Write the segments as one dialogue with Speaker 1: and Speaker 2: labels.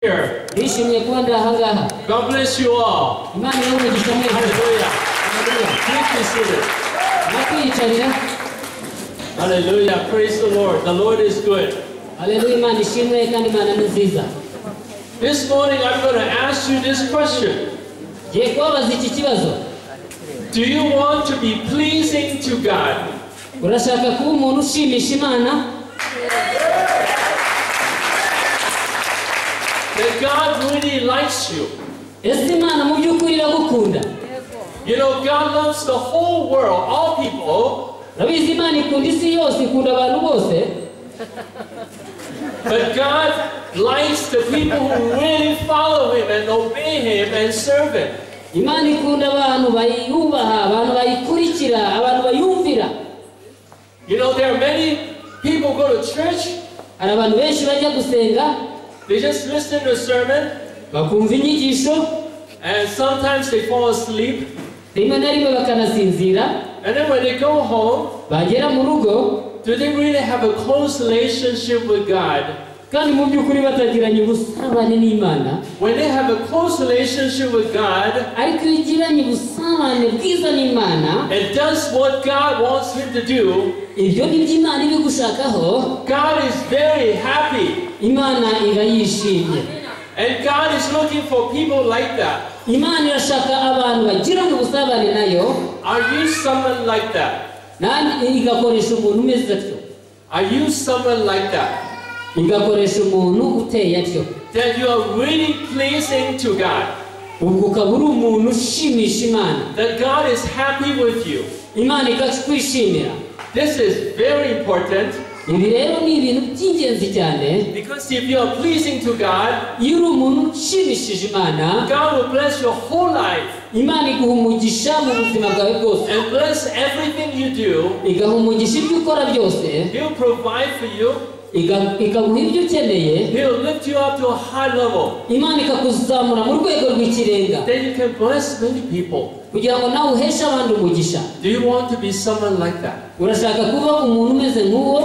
Speaker 1: Here.
Speaker 2: Bishimiye kuba ndi aha ngaha
Speaker 1: God bless you all.
Speaker 2: imana ibahe umugisha mwese
Speaker 1: Hallelujah.
Speaker 2: Haleluya.
Speaker 1: Please be seated.
Speaker 2: mwakiyicarira
Speaker 1: Hallelujah. Praise the Lord. The Lord is good.
Speaker 2: haleluya imana ishimwe kandi imana ni nziza
Speaker 1: This morning I'm going to ask you this question.
Speaker 2: ngiye kubabaza iki kibazo
Speaker 1: Do you want to be pleasing to God?
Speaker 2: urashaka kuba umuntu ushimisha imana
Speaker 1: That God really likes you.
Speaker 2: ese imana mu by'ukuri iragukunda
Speaker 1: You know, God loves the whole world, all people,
Speaker 2: urabizi imana ikunda isi yose ikunda abantu bose
Speaker 1: but God likes the people who really follow Him and obey Him and serve Him.
Speaker 2: imana ikunda abantu bayubaha abantu bayikurikira abantu bayumvira
Speaker 1: You know, there are many people go to church,
Speaker 2: hari abantu benshi bajya gusenga
Speaker 1: they just listen to a sermon,
Speaker 2: bakumva inyigisho
Speaker 1: And sometimes they fall asleep.
Speaker 2: rimwe na rimwe bakanasinzira
Speaker 1: And then when they go home,
Speaker 2: bagera mu rugo
Speaker 1: do they really have a close relationship with God?
Speaker 2: kandi mu by'ukuri batagiranye ubusabane n'imana
Speaker 1: When they have a close relationship with God
Speaker 2: ariko iyo ugiranye ubusabane bwiza n'imana
Speaker 1: and does what God wants him to do,
Speaker 2: ibyo ni byo imana iba igushakaho
Speaker 1: God is very happy.
Speaker 2: imana iba yishimye
Speaker 1: And God is looking for people like that.
Speaker 2: imana irashaka abantu bagirana ubusabane nayo
Speaker 1: Are you someone like that?
Speaker 2: kandi igakoresha umuntu umeze atyo
Speaker 1: Are you someone like that?
Speaker 2: igakoresha umuntu uteye atyo
Speaker 1: That you are really pleasing to God.
Speaker 2: ubwo ukaba uri umuntu ushimisha imana
Speaker 1: That God is happy with you.
Speaker 2: imana ikakwishimira
Speaker 1: This is very important
Speaker 2: ibi rero ni ibintu by'ingenzi cyane
Speaker 1: because if you are pleasing to God,
Speaker 2: iyo uri umuntu ushimishije imana
Speaker 1: God will bless your whole life
Speaker 2: imana iguha umugisha mu buzima bwawe bwose
Speaker 1: and bless everything you do.
Speaker 2: igaha umugisha ibyo ukora byose
Speaker 1: He'll provide for you.
Speaker 2: iga- ikaguha ibyo ukeneye
Speaker 1: He'll lift you up to a high level.
Speaker 2: imana ikakuzamura mu rwego rw'ikirenga
Speaker 1: Then you can bless many people.
Speaker 2: kugira ngo nawe uheshe abandi umugisha
Speaker 1: Do you want to be someone like that?
Speaker 2: urashaka kuba umuntu umeze nk'uwo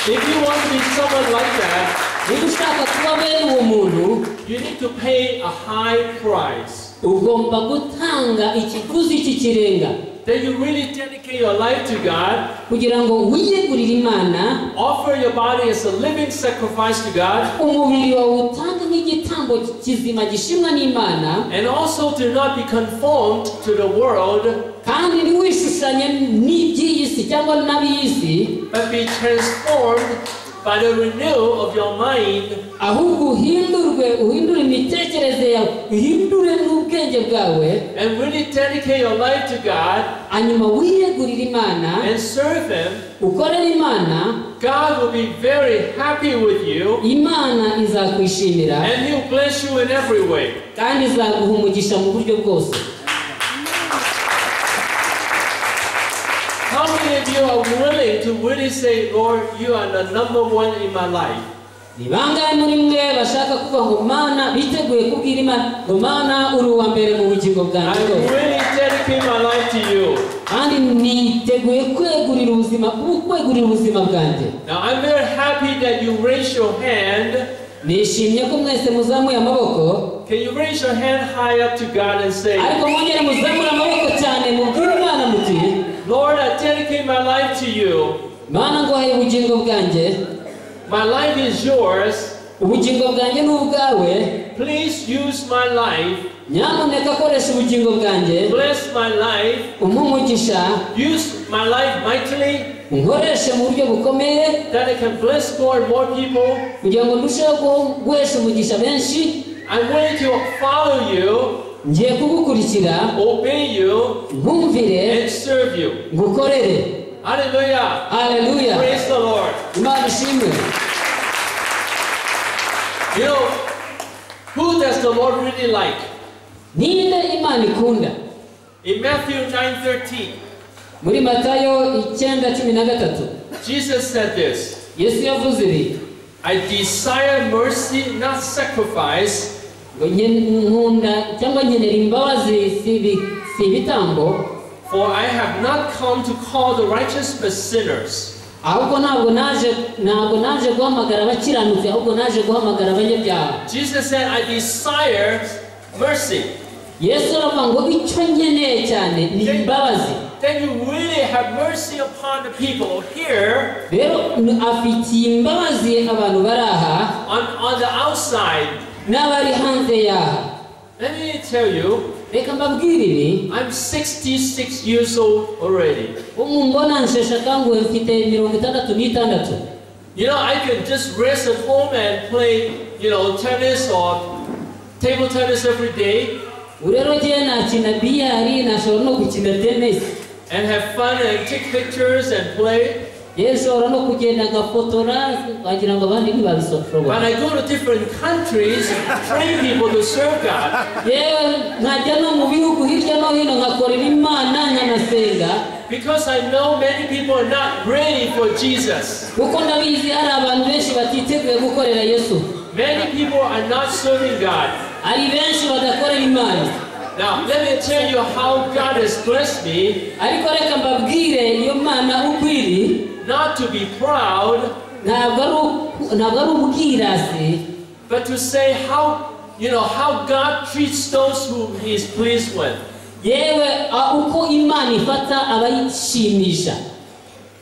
Speaker 1: If you want to be someone like that,
Speaker 2: niba ushaka kuba bene uwo muntu
Speaker 1: you need to pay a high price.
Speaker 2: ugomba gutanga ikiguzi cy'ikirenga
Speaker 1: Then you really dedicate your life to God,
Speaker 2: kugira ngo wiyegurire imana
Speaker 1: offer your body as a living sacrifice to God,
Speaker 2: umubiri wawe utanga nk'igitambo kizima gishimwa n'imana
Speaker 1: and also to not be conformed to the world,
Speaker 2: kandi ntiwishushanye n'iby'iyi si cyangwa n'ab'iyi si
Speaker 1: but be transformed by the renewal of your mind
Speaker 2: ahubwo uhindurwe uhindure imitekerereze yawe uhindure n'ubwenge bwawe
Speaker 1: and really dedicate your life to God
Speaker 2: hanyuma wiyegurire imana
Speaker 1: and serve Him,
Speaker 2: ukorere imana
Speaker 1: God will be very happy with you
Speaker 2: imana izakwishimira
Speaker 1: and He'll bless you in every way.
Speaker 2: kandi izaguha umugisha mu buryo bwose
Speaker 1: How many of you are willing to really say, Lord, you are the number one in my life?
Speaker 2: ni bangahe muri mwe bashaka kuvuga ngo mana biteguye kubwira imana ngo mana uri uwa mbere mu bugingo
Speaker 1: I
Speaker 2: bwanjye bwose
Speaker 1: really dedicate my life to you.
Speaker 2: kandi niteguye kwegurira ubuzima kwegurira ubuzima bwanjye
Speaker 1: Now, I'm very happy that you raise your hand.
Speaker 2: nishimye ko mwese muzamuye amaboko
Speaker 1: Can you raise your hand high up to God and say,
Speaker 2: ariko mwongere muzamure amaboko cyane mubwire imana muti
Speaker 1: Lord, I dedicate my life to you.
Speaker 2: mana nguhaye ubugingo bwanjye
Speaker 1: My life is yours.
Speaker 2: ubugingo bwanjye ni ubwawe
Speaker 1: Please use my life.
Speaker 2: nyamuneka koresha ubugingo bwanjye
Speaker 1: Bless my life.
Speaker 2: umpe umugisha
Speaker 1: use my life mightily
Speaker 2: unkoreshe mu buryo bukomeye
Speaker 1: that I can bless more and more people.
Speaker 2: kugira ngo ndusheho guho- guhesha umugisha benshi
Speaker 1: I'm willing to follow you,
Speaker 2: ngiye kugukurikira
Speaker 1: obey you,
Speaker 2: nkumvire
Speaker 1: and serve you.
Speaker 2: ngukorere
Speaker 1: Hallelujah.
Speaker 2: haleluya
Speaker 1: Praise the Lord.
Speaker 2: imana ishimwe
Speaker 1: You know, who does the Lord really like?
Speaker 2: ninde imana ikunda
Speaker 1: In Matthew 9:13,
Speaker 2: muri matayo icyenda cumi na gatatu
Speaker 1: Jesus said this.
Speaker 2: yesu yavuze ibi
Speaker 1: I desire mercy, not sacrifice,
Speaker 2: ngo nken- nkunda cyangwa nkenera imbabazi si ibi- si ibitambo
Speaker 1: for I have not come to call the righteous but sinners.
Speaker 2: ahubwo ntabwo naje ntabwo naje guhamagara abakiranutsi ahubwo naje guhamagara abanyabyaha
Speaker 1: Jesus said, I desire mercy.
Speaker 2: yesu aravuga ngo icyo nkeneye cyane ni imbabazi
Speaker 1: Then you really have mercy upon the people here
Speaker 2: rero afitiye imbabazi abantu bari aha
Speaker 1: on, on the outside.
Speaker 2: n'abari hanze yaha
Speaker 1: Let me tell you,
Speaker 2: reka mbabwire ibi
Speaker 1: I'm 66 years old already.
Speaker 2: umumbona nsheshe akanguhe mfite mirongo itandatu n'itandatu
Speaker 1: You know, I could just rest at home and play, you know, tennis or table tennis every day
Speaker 2: ubu rero ngewe nakina biyari nashobora no gukina tenisi
Speaker 1: and have fun and take pictures and play.
Speaker 2: yewe nshobora no kugenda agafotora wagira ngo abandi ntibabishoboye
Speaker 1: But I go to different countries and train people to serve God
Speaker 2: yewe nkajya no mu bihugu hirya no hino nkakorera imana nkanasenga
Speaker 1: because I know many people are not ready for Jesus.
Speaker 2: kuko ndabizi hari abantu benshi batiteguye gukorera yesu
Speaker 1: Many people are not serving God.
Speaker 2: hari benshi badakorera imana
Speaker 1: Now, let me tell you how God has blessed me
Speaker 2: ariko reka mbabwire iyo mana ukwiri
Speaker 1: not to be proud,
Speaker 2: ntabwo ari uku- ntabwo ari ubwirasi
Speaker 1: but to say how, you know, how God treats those whom He is pleased with.
Speaker 2: yewe a- uko imana ifata abayishimisha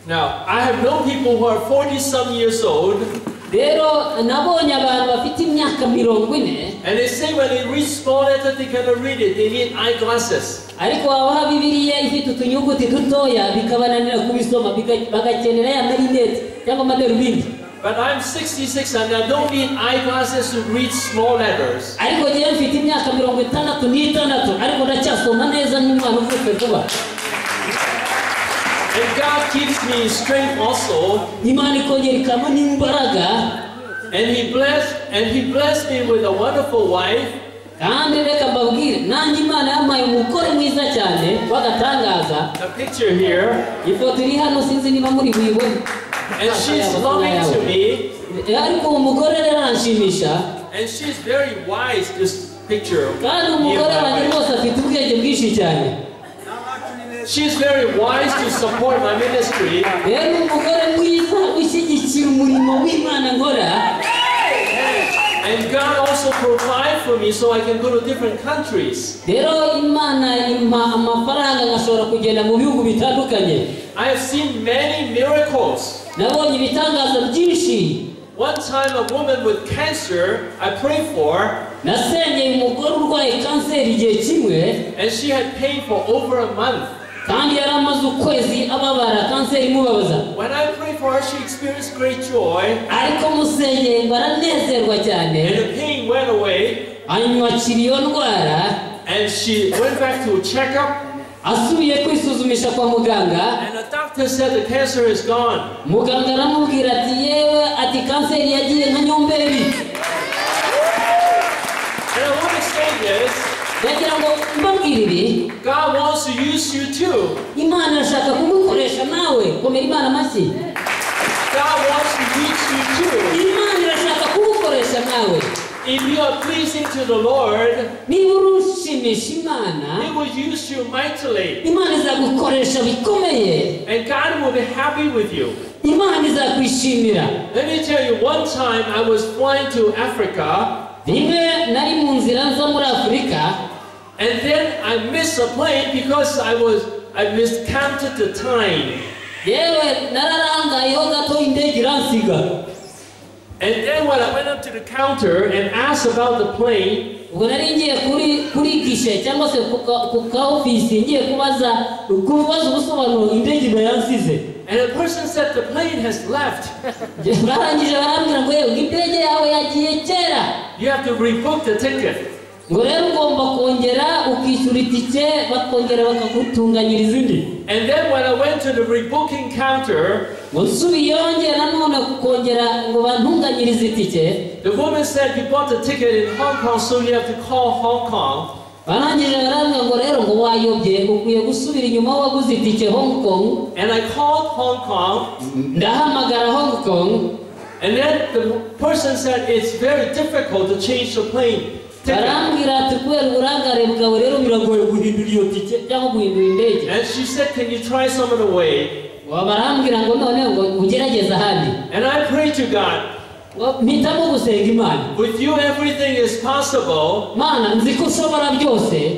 Speaker 1: Now, I have known people who are 40 some years old, and
Speaker 2: rero nabonye abantu bafite imyaka mirongo ine
Speaker 1: they say when they read small letters, they cannot read it. They need eyeglasses.
Speaker 2: ariko wabaha bibiriya ifite utunyuguti dutoya bikabananira kubisoma biga- bagakenera ya marinete cyangwa amadarubindi
Speaker 1: But I'm 66 and I don't need eyeglasses to read small letters.
Speaker 2: ariko ngewe mfite imyaka mirongo itandatu n'itandatu ariko ndacyasoma neza nk'umwana uvutse vuba
Speaker 1: And God gives me strength also,
Speaker 2: imana ikongera ikabona imbaraga
Speaker 1: and He blessed and He blessed me with a wonderful wife,
Speaker 2: kandi reka mbabwire nanjye imana yampaye umugore mwiza cyane w'agatangaza
Speaker 1: a picture here,
Speaker 2: ifoto iri hano sinzi niba muri buyibone
Speaker 1: and she's loving to me,
Speaker 2: Eh, ariko uwo mugore rero aranshimisha
Speaker 1: and she's very wise. This picture.
Speaker 2: kandi umugore wanjye rwose afite ubwenge bwinshi cyane
Speaker 1: She's very wise to support my ministry.
Speaker 2: rero ni umugore mwiza ushyigikira umurimo w'imana nkora
Speaker 1: And God also provide for me so I can go to different countries.
Speaker 2: rero imana impa amafaranga ngashobora kugenda mu bihugu bitandukanye
Speaker 1: I have seen many miracles.
Speaker 2: nabonye ibitangazo byinshi
Speaker 1: One time, a woman with cancer I prayed for,
Speaker 2: nasengeye umugore urwaye kanseri igihe kimwe
Speaker 1: and she had pain for over a month.
Speaker 2: kandi yari amaze ukwezi ababara kanseri imubabaza
Speaker 1: When I prayed for her, she experienced great joy,
Speaker 2: ariko musengeye baranezerwa cyane
Speaker 1: and the pain went away.
Speaker 2: anyakira iyo ndwara
Speaker 1: And she went back to a checkup,
Speaker 2: asubiye kwisuzumisha kwa muganga
Speaker 1: and the doctor said the cancer is gone.
Speaker 2: muganga aramubwira ati yewe ati kanseri yagiye nka nyomberi
Speaker 1: And I want to say this
Speaker 2: ndagira ngo mbabwire ibi
Speaker 1: God wants to use you too.
Speaker 2: imana irashaka kumukoresha nawe komera imana amashyi
Speaker 1: God wants to use you too.
Speaker 2: imana irashaka kugukoresha nawe
Speaker 1: If you are pleasing to the Lord,
Speaker 2: niba urushimisha imana
Speaker 1: He will use you mightily,
Speaker 2: imana izagukoresha bikomeye
Speaker 1: and God will be happy with you.
Speaker 2: imana izakwishimira
Speaker 1: Let me tell you, one time I was flying to Africa,
Speaker 2: rimwe nari mu nzira nza muri afurika
Speaker 1: and then I missed a plane because I was I miscounted the time,
Speaker 2: yewe nararangayeho gato indege iransiga
Speaker 1: and then when I went up to the counter and asked about the plane,
Speaker 2: ubwo nari ngiye kuri kuri gishe cyangwa se ku ka- ku ka ofisi ngiye kubaza kubaza ubusobanuro indege iba yansize
Speaker 1: and the person said the plane has left.
Speaker 2: Nge- barangije barambwira ngo yewe indege yawe yagiye kera
Speaker 1: you have to rebook the ticket.
Speaker 2: ngo rero ugomba kongera ukishyura itike bakongera bakagutunganyiriza indi
Speaker 1: And then when I went to the rebooking counter,
Speaker 2: ngo nsubiye yongera nanone kongera ngo bantunganyirize itike
Speaker 1: the woman said you bought the ticket in Hong Kong, so you have to call Hong Kong.
Speaker 2: barangije barambwira ngo rero ngo wayobye ukwiye gusubira inyuma aho waguze itike hong kong
Speaker 1: And I called Hong Kong,
Speaker 2: ndahamagara hong kong
Speaker 1: and then the person said it's very difficult to change the plane ticket.
Speaker 2: barambwira ati kubera uburangare bwawe rero biragoye guhindura iyo tike cyangwa guhindura indege
Speaker 1: And she said, Can you try some other way?
Speaker 2: Wa- barambwira ngo noneho ngo ugerageze ahandi
Speaker 1: And I pray to God,
Speaker 2: Wa- mpitamo gusenga imana
Speaker 1: with you everything is possible.
Speaker 2: mana nzi ko ushobora byose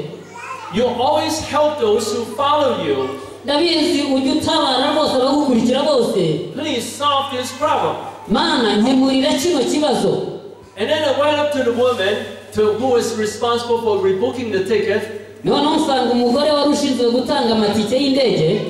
Speaker 1: You always help those who follow you.
Speaker 2: ndabizi ujya utabara bose abagukurikira bose
Speaker 1: Please solve this problem.
Speaker 2: mana nkemurira kino kibazo
Speaker 1: And then I went up to the woman to, who was responsible for rebooking the ticket.
Speaker 2: noneho nsanga umugore wari ushinzwe gutanga amatike y'indege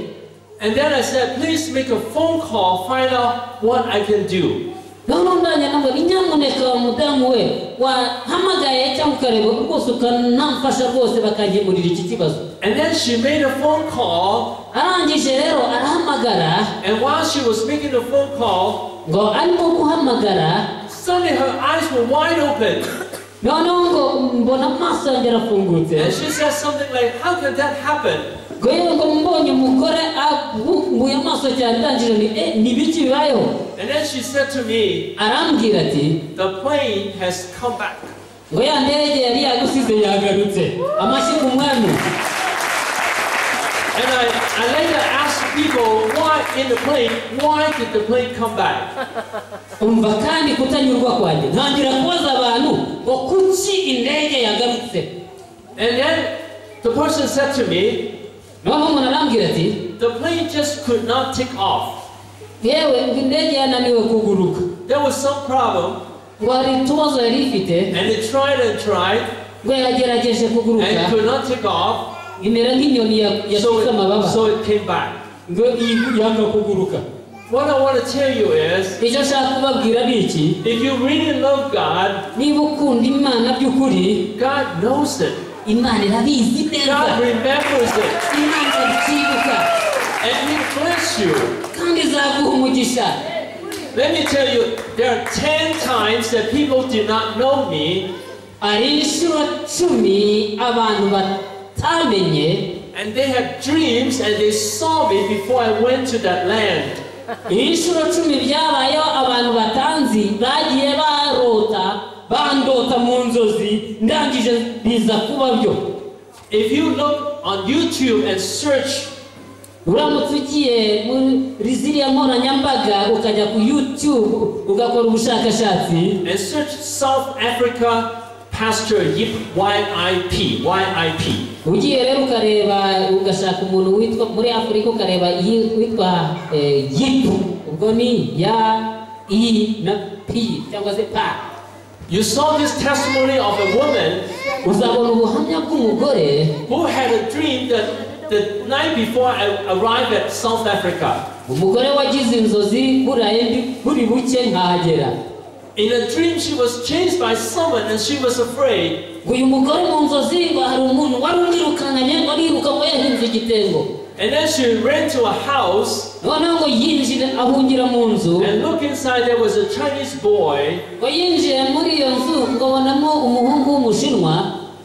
Speaker 1: And then I said, please make a phone call, find out what I can do.
Speaker 2: noneho ndanya nabwo ni nyamuneka wa mudamu we wahamagaye cyangwa ukareba rwose ukanamfasha rwose bakangemurira iki kibazo
Speaker 1: And then she made a phone call.
Speaker 2: arangije rero arahamagara
Speaker 1: And while she was making the phone call,
Speaker 2: ngo arimo guhamagara
Speaker 1: suddenly her eyes were wide open.
Speaker 2: noneho ngo mbona amaso yanjye arafungutse
Speaker 1: And she said something like, how could that happen?
Speaker 2: ngo yewe ngo mbonye umugore abumbuye amaso cyane ndangije ni "Eh, ni ibiki bibayeho
Speaker 1: And then she said to me,
Speaker 2: arambwira ati
Speaker 1: the plane has come back.
Speaker 2: ngo ya ndege yari yagusize yagarutse amashyi ku mwami
Speaker 1: And I, I later asked people why in the plane, why did the plane come back?
Speaker 2: umva kandi kutanyurwa kwanjye ntangira kubaza abantu ngo kuki indege yagarutse
Speaker 1: And then the person said to me,
Speaker 2: noneho umuntu arambwira ati
Speaker 1: the plane just could not take off.
Speaker 2: yewe ngo indege yananiwe kuguruka
Speaker 1: There was some problem,
Speaker 2: ngo hari utubazo yari ifite
Speaker 1: and it tried and tried
Speaker 2: ngo yagerageje
Speaker 1: and
Speaker 2: kuguruka
Speaker 1: it could not take off.
Speaker 2: imera nk'inyoni ya-
Speaker 1: So
Speaker 2: yashyize amababa
Speaker 1: it, so it came back.
Speaker 2: ngo iyi- yanga kuguruka
Speaker 1: What I want to tell you is,
Speaker 2: icyo ashaka kubabwira ni iki
Speaker 1: if you really love God,
Speaker 2: niba ukunda imana by'ukuri
Speaker 1: God knows it.
Speaker 2: imana irabizi neza
Speaker 1: God remembers it,
Speaker 2: imana irakibuka
Speaker 1: and He bless you.
Speaker 2: kandi izaguha umugisha
Speaker 1: Let me tell you, there are 10 times that people did not know me,
Speaker 2: hari inshuro cumi abantu batamenye
Speaker 1: and they had dreams, and they saw me before I went to that land.
Speaker 2: inshuro cumi byabayeho abantu batanzi bagiye barota bandota mu nzozi ndangije biza kuba byo
Speaker 1: If you look on YouTube and search,
Speaker 2: uramutse ugiye muri ziriya nkoranyambaga ukajya ku youtube ugakora ubushakashatsi
Speaker 1: and search South Africa Pastor Yip, Y-I-P, Y-I-P.
Speaker 2: ugiye rero ukareba ugashaka umuntu witwa muri afurika ukareba yi- witwa eh, yipu ubwo ni ya i na p cyangwa se pa
Speaker 1: You saw this testimony of a woman
Speaker 2: uzabona ubuhamya bw'umugore
Speaker 1: who had a dream that the night before I arrived at South Africa.
Speaker 2: umugore wagize inzozi buraye mbi buri buke nkahagera
Speaker 1: In a dream, she was chased by someone and she was afraid.
Speaker 2: ngo uyu mugore mu nzozi ngo hari umuntu wari umwirukankanye ngo ariruka ngo yahinze igitengo
Speaker 1: And then she ran to a house
Speaker 2: noneho ngo yinjire ahungira mu nzu
Speaker 1: and look inside there was a Chinese boy.
Speaker 2: ngo yinjire muri iyo nzu ngo abonamo umuhungu w'umushinwa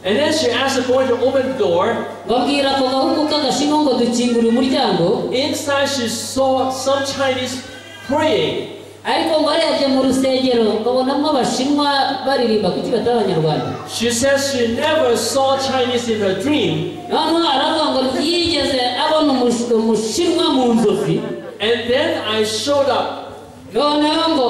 Speaker 1: And then she asked the boy to open the door.
Speaker 2: babwira ako gahugu k'agashinwa ngo dukingure umuryango
Speaker 1: Inside she saw some Chinese praying.
Speaker 2: ariko ngo arebye mu rusengero babonamo abashinwa baririmba kuki batari abanyarwanda
Speaker 1: She says she never saw Chinese in her dream.
Speaker 2: noneho aravuga ngo yigeze abona umush- umushinwa mu nzozi
Speaker 1: And then I showed up
Speaker 2: noneho ngo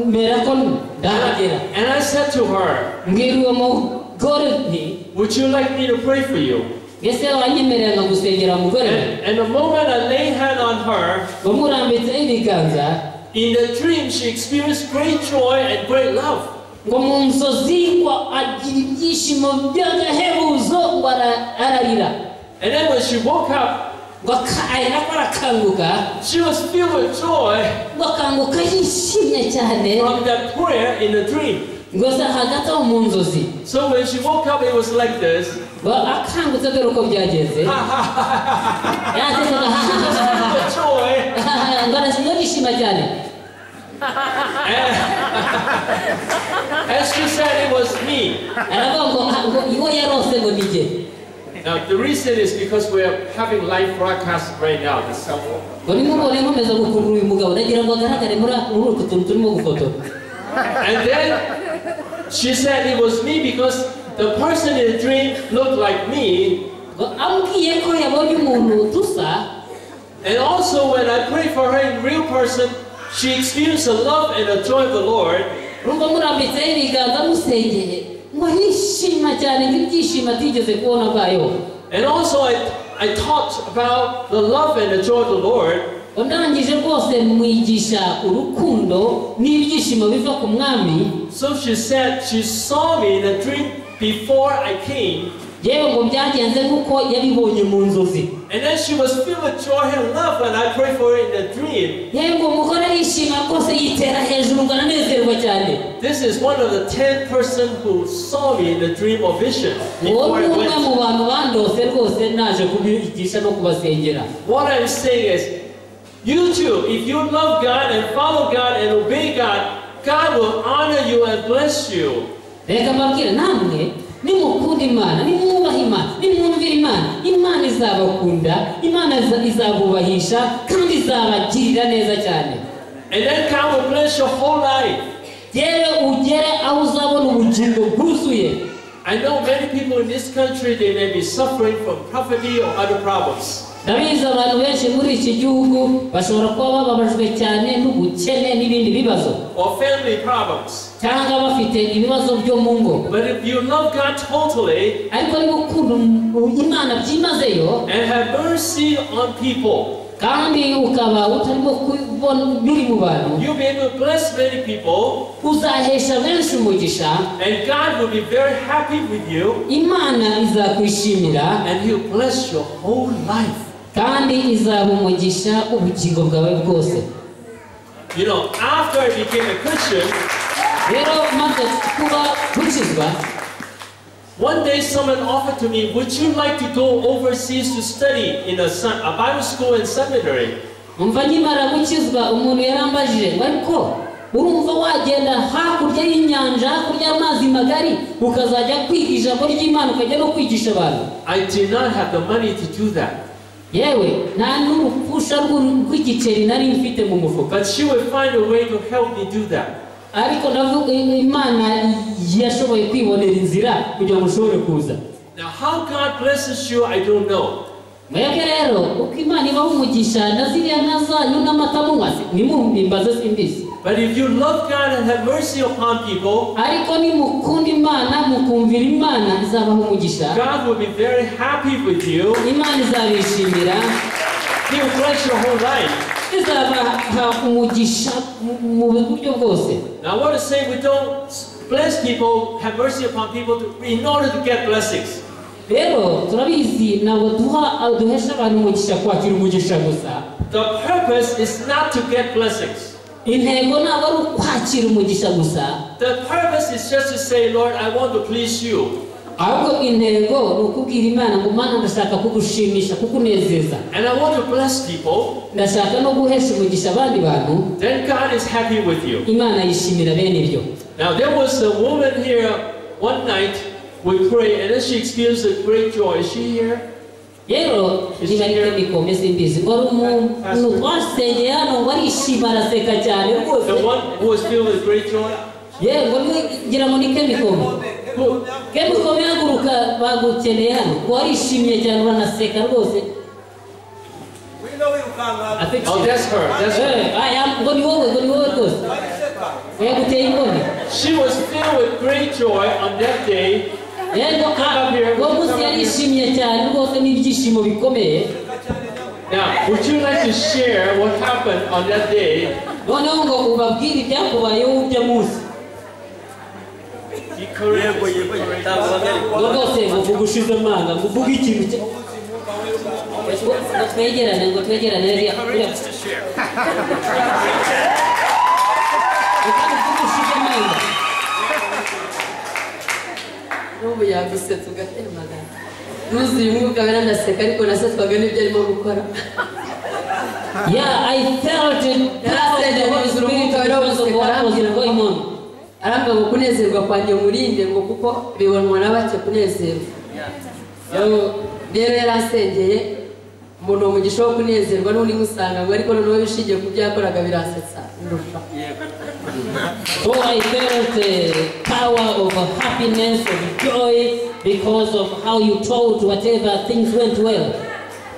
Speaker 2: "M- mera ko
Speaker 1: and I,
Speaker 2: ndahagera
Speaker 1: and I said to her,
Speaker 2: mbwira uwo mugore nti
Speaker 1: Would you like me to pray for you?
Speaker 2: ese wanyemerera nka gusengera mugore we?"
Speaker 1: And, and the moment I laid hand on her,
Speaker 2: ngo murambitseho ibiganza
Speaker 1: in the dream she experienced great joy and great love.
Speaker 2: ngo mu nzozi ngo agira ibyishimo by'agahebuzo ngo ara- ararira
Speaker 1: And then when she woke up,
Speaker 2: ngo aka- arira ko arakanguka
Speaker 1: she was filled with joy.
Speaker 2: ngo akanguka yishimye cyane
Speaker 1: from that prayer in the dream.
Speaker 2: ngo se hagati aho mu nzozi
Speaker 1: So when she woke up, it was like this.
Speaker 2: ngo akangutse dore uko byagenze yasekaga
Speaker 1: The joy.
Speaker 2: ngo arasigaye yishima cyane
Speaker 1: And she said it was me.
Speaker 2: aravuga ngo "Ah, ngo iwe yarose ngo ni njye
Speaker 1: Now the reason is because we're having live broadcast right now, the cell phone.
Speaker 2: ngo nimubone nkomeza gukurura uyu mugabo ndagira ngo agaragare muri muri utu tuntu turimo gufotora
Speaker 1: And then she said it was me because the person in the dream looked like me,
Speaker 2: ngo ambwiye ko yabonye umuntu dusa
Speaker 1: And also when I pray for her in real person, she experienced the love and the joy of the Lord.
Speaker 2: nubwo murambitseho ibiganza musengeye ngo arishima cyane nk'ibyishimo atigeze kubona bwayo
Speaker 1: And also I, I taught about the love and the joy of the Lord.
Speaker 2: ndangije rwose mwigisha urukundo n'ibyishimo biva ku mwami
Speaker 1: So she said she saw me in a dream before I came.
Speaker 2: yewe ngo byagenze nk'uko yabibonye mu nzozi
Speaker 1: And then she was filled with joy and love when I prayed for her in a dream.
Speaker 2: yewe ngo umugore arishima rwose yitera hejuru ngo aranezerwa cyane
Speaker 1: This is one of the ten person who saw me in a dream or vision
Speaker 2: uwo
Speaker 1: before
Speaker 2: ni
Speaker 1: I
Speaker 2: umwe mu
Speaker 1: went.
Speaker 2: bantu bandose rwose naje kubigisha no kubasengera
Speaker 1: What I'm saying is, you too, if you love God and follow God and obey God, God will honor you and bless you.
Speaker 2: reka mbabwire namwe nimukunda imana nimwubaha imana nimwumvira imana imana izabakunda imana iza- izabubahisha kandi izabagirira neza cyane
Speaker 1: And then God will bless your whole life.
Speaker 2: yewe ugere aho uzabona ubugingo bwuzuye
Speaker 1: I know many people in this country, they may be suffering from poverty or other problems.
Speaker 2: ndabizi abantu benshi muri iki gihugu bashobora kuba bababajwe cyane n'ubukene n'ibindi bibazo
Speaker 1: or family problems.
Speaker 2: cyangwa bafite ibibazo byo mu ngo
Speaker 1: But if you love God totally
Speaker 2: ariko niba ukunda imana byimazeyo
Speaker 1: and have mercy on people,
Speaker 2: kandi ukaba utarimo kubona biri mu bantu
Speaker 1: you'll be able to bless many people,
Speaker 2: uzahesha benshi umugisha
Speaker 1: and God will be very happy with you,
Speaker 2: imana izakwishimira
Speaker 1: and He'll bless your whole life.
Speaker 2: kandi izaba umugisha ubugingo bwawe bwose
Speaker 1: You know, after I became a Christian,
Speaker 2: rero maze kuba gukizwa
Speaker 1: one day someone offered to me, Would you like to go overseas to study in a, sem- a Bible school and seminary?
Speaker 2: umva nkimara gukizwa umuntu yarambajije ngo ariko urumva wagenda hakurya y'inyanja hakurya y'amazi magari ukazajya kwiga ijambo ry'imana ukajya no kwigisha abantu
Speaker 1: I did not have the money to do that.
Speaker 2: yewe nta n'urupfusha rw'uru- rw'igiceri nari mfite mu mufuka
Speaker 1: But she would find a way to help me do that.
Speaker 2: ariko navuga imana yashoboye kwibonera inzira kugira ngo ushobore kuza
Speaker 1: Now, how God blesses you, I don't know.
Speaker 3: mwebwe
Speaker 2: mwebwe rero uko imana ibaha umugisha na ziriya nka zanyu n'amata munywa si- nimumimbaze simbizi
Speaker 1: But if you love God and have mercy upon people,
Speaker 2: ariko nimukunda imana mukumvira imana izabaha umugisha
Speaker 1: God will be very happy with you.
Speaker 2: imana izabishimira
Speaker 1: He will bless your whole life.
Speaker 2: izabaha umugisha mu- mu buryo bwose
Speaker 1: Now, I want to say we don't bless people, have mercy upon people to, in order to get blessings.
Speaker 2: rero turabizi ntabwo duha duhesha abantu umugisha kwakira umugisha gusa
Speaker 1: The purpose is not to get blessings.
Speaker 2: intego ntabwo ari ukwakira umugisha gusa
Speaker 1: The purpose is just to say, Lord, I want to please you.
Speaker 2: ahubwo intego ni ukubwira imana ngo mana ndashaka kugushimisha kukunezeza
Speaker 1: And I want to bless people.
Speaker 2: ndashaka no guhesha umugisha abandi bantu
Speaker 1: Then God is happy with you.
Speaker 2: imana yishimira bene ibyo
Speaker 1: Now there was a woman here one night we prayed and then she experienced a great joy. Is she here?
Speaker 2: rero niba ari byo bikombe simbizi ngo ari umuntu twasengeye hano ngo arishima araseka cyane rwose
Speaker 1: The one who was filled with great joy?
Speaker 2: yewe ngo niwe ngira ngo ni kemikombe
Speaker 1: Who?
Speaker 2: kemikombe yaguruka bagukeneye hano ngo arishimye cyane uranaseka rwose
Speaker 1: I think oh, that's her. That's her.
Speaker 2: Eh, aya, ngo ni wowe ngo ni wowe rwose ngo yaguteye imboni
Speaker 1: She was filled with great joy on that day.
Speaker 2: rero ah, uwo munsi yarishimye cyane rwose n'ibyishimo bikomeye
Speaker 1: Now, would you like to share what happened on that day?
Speaker 2: noneho ngo ubabwire ibyakubayeho ujya munsi
Speaker 1: Be courageous, be courageous.
Speaker 2: ngo rwose muvuga ushize amanga muvuga ikintu cye ngo twegerane ngo twegerane ririya ririya- reka muvuge ushize amanga
Speaker 4: n'ubu yagusetsa ugatemagara nuzuye umwuka we ndaseka ariko nasetwaga n'ibyo arimo gukora
Speaker 2: yeah i felt it power of the Holy Spirit because of what I was going on
Speaker 4: arambwira ngo kunezerwa kwanjye murinde ngo kuko bibonwa na bake kunezerwa Yo, rero yari asengeye umuntu wo mugisha wo kunezerwa n'undi musanga ngo ariko noneho bishingiye ku byo yakoraga birasetsa ndusha
Speaker 2: so i felt the power of happiness of joy because of how you told whatever things went well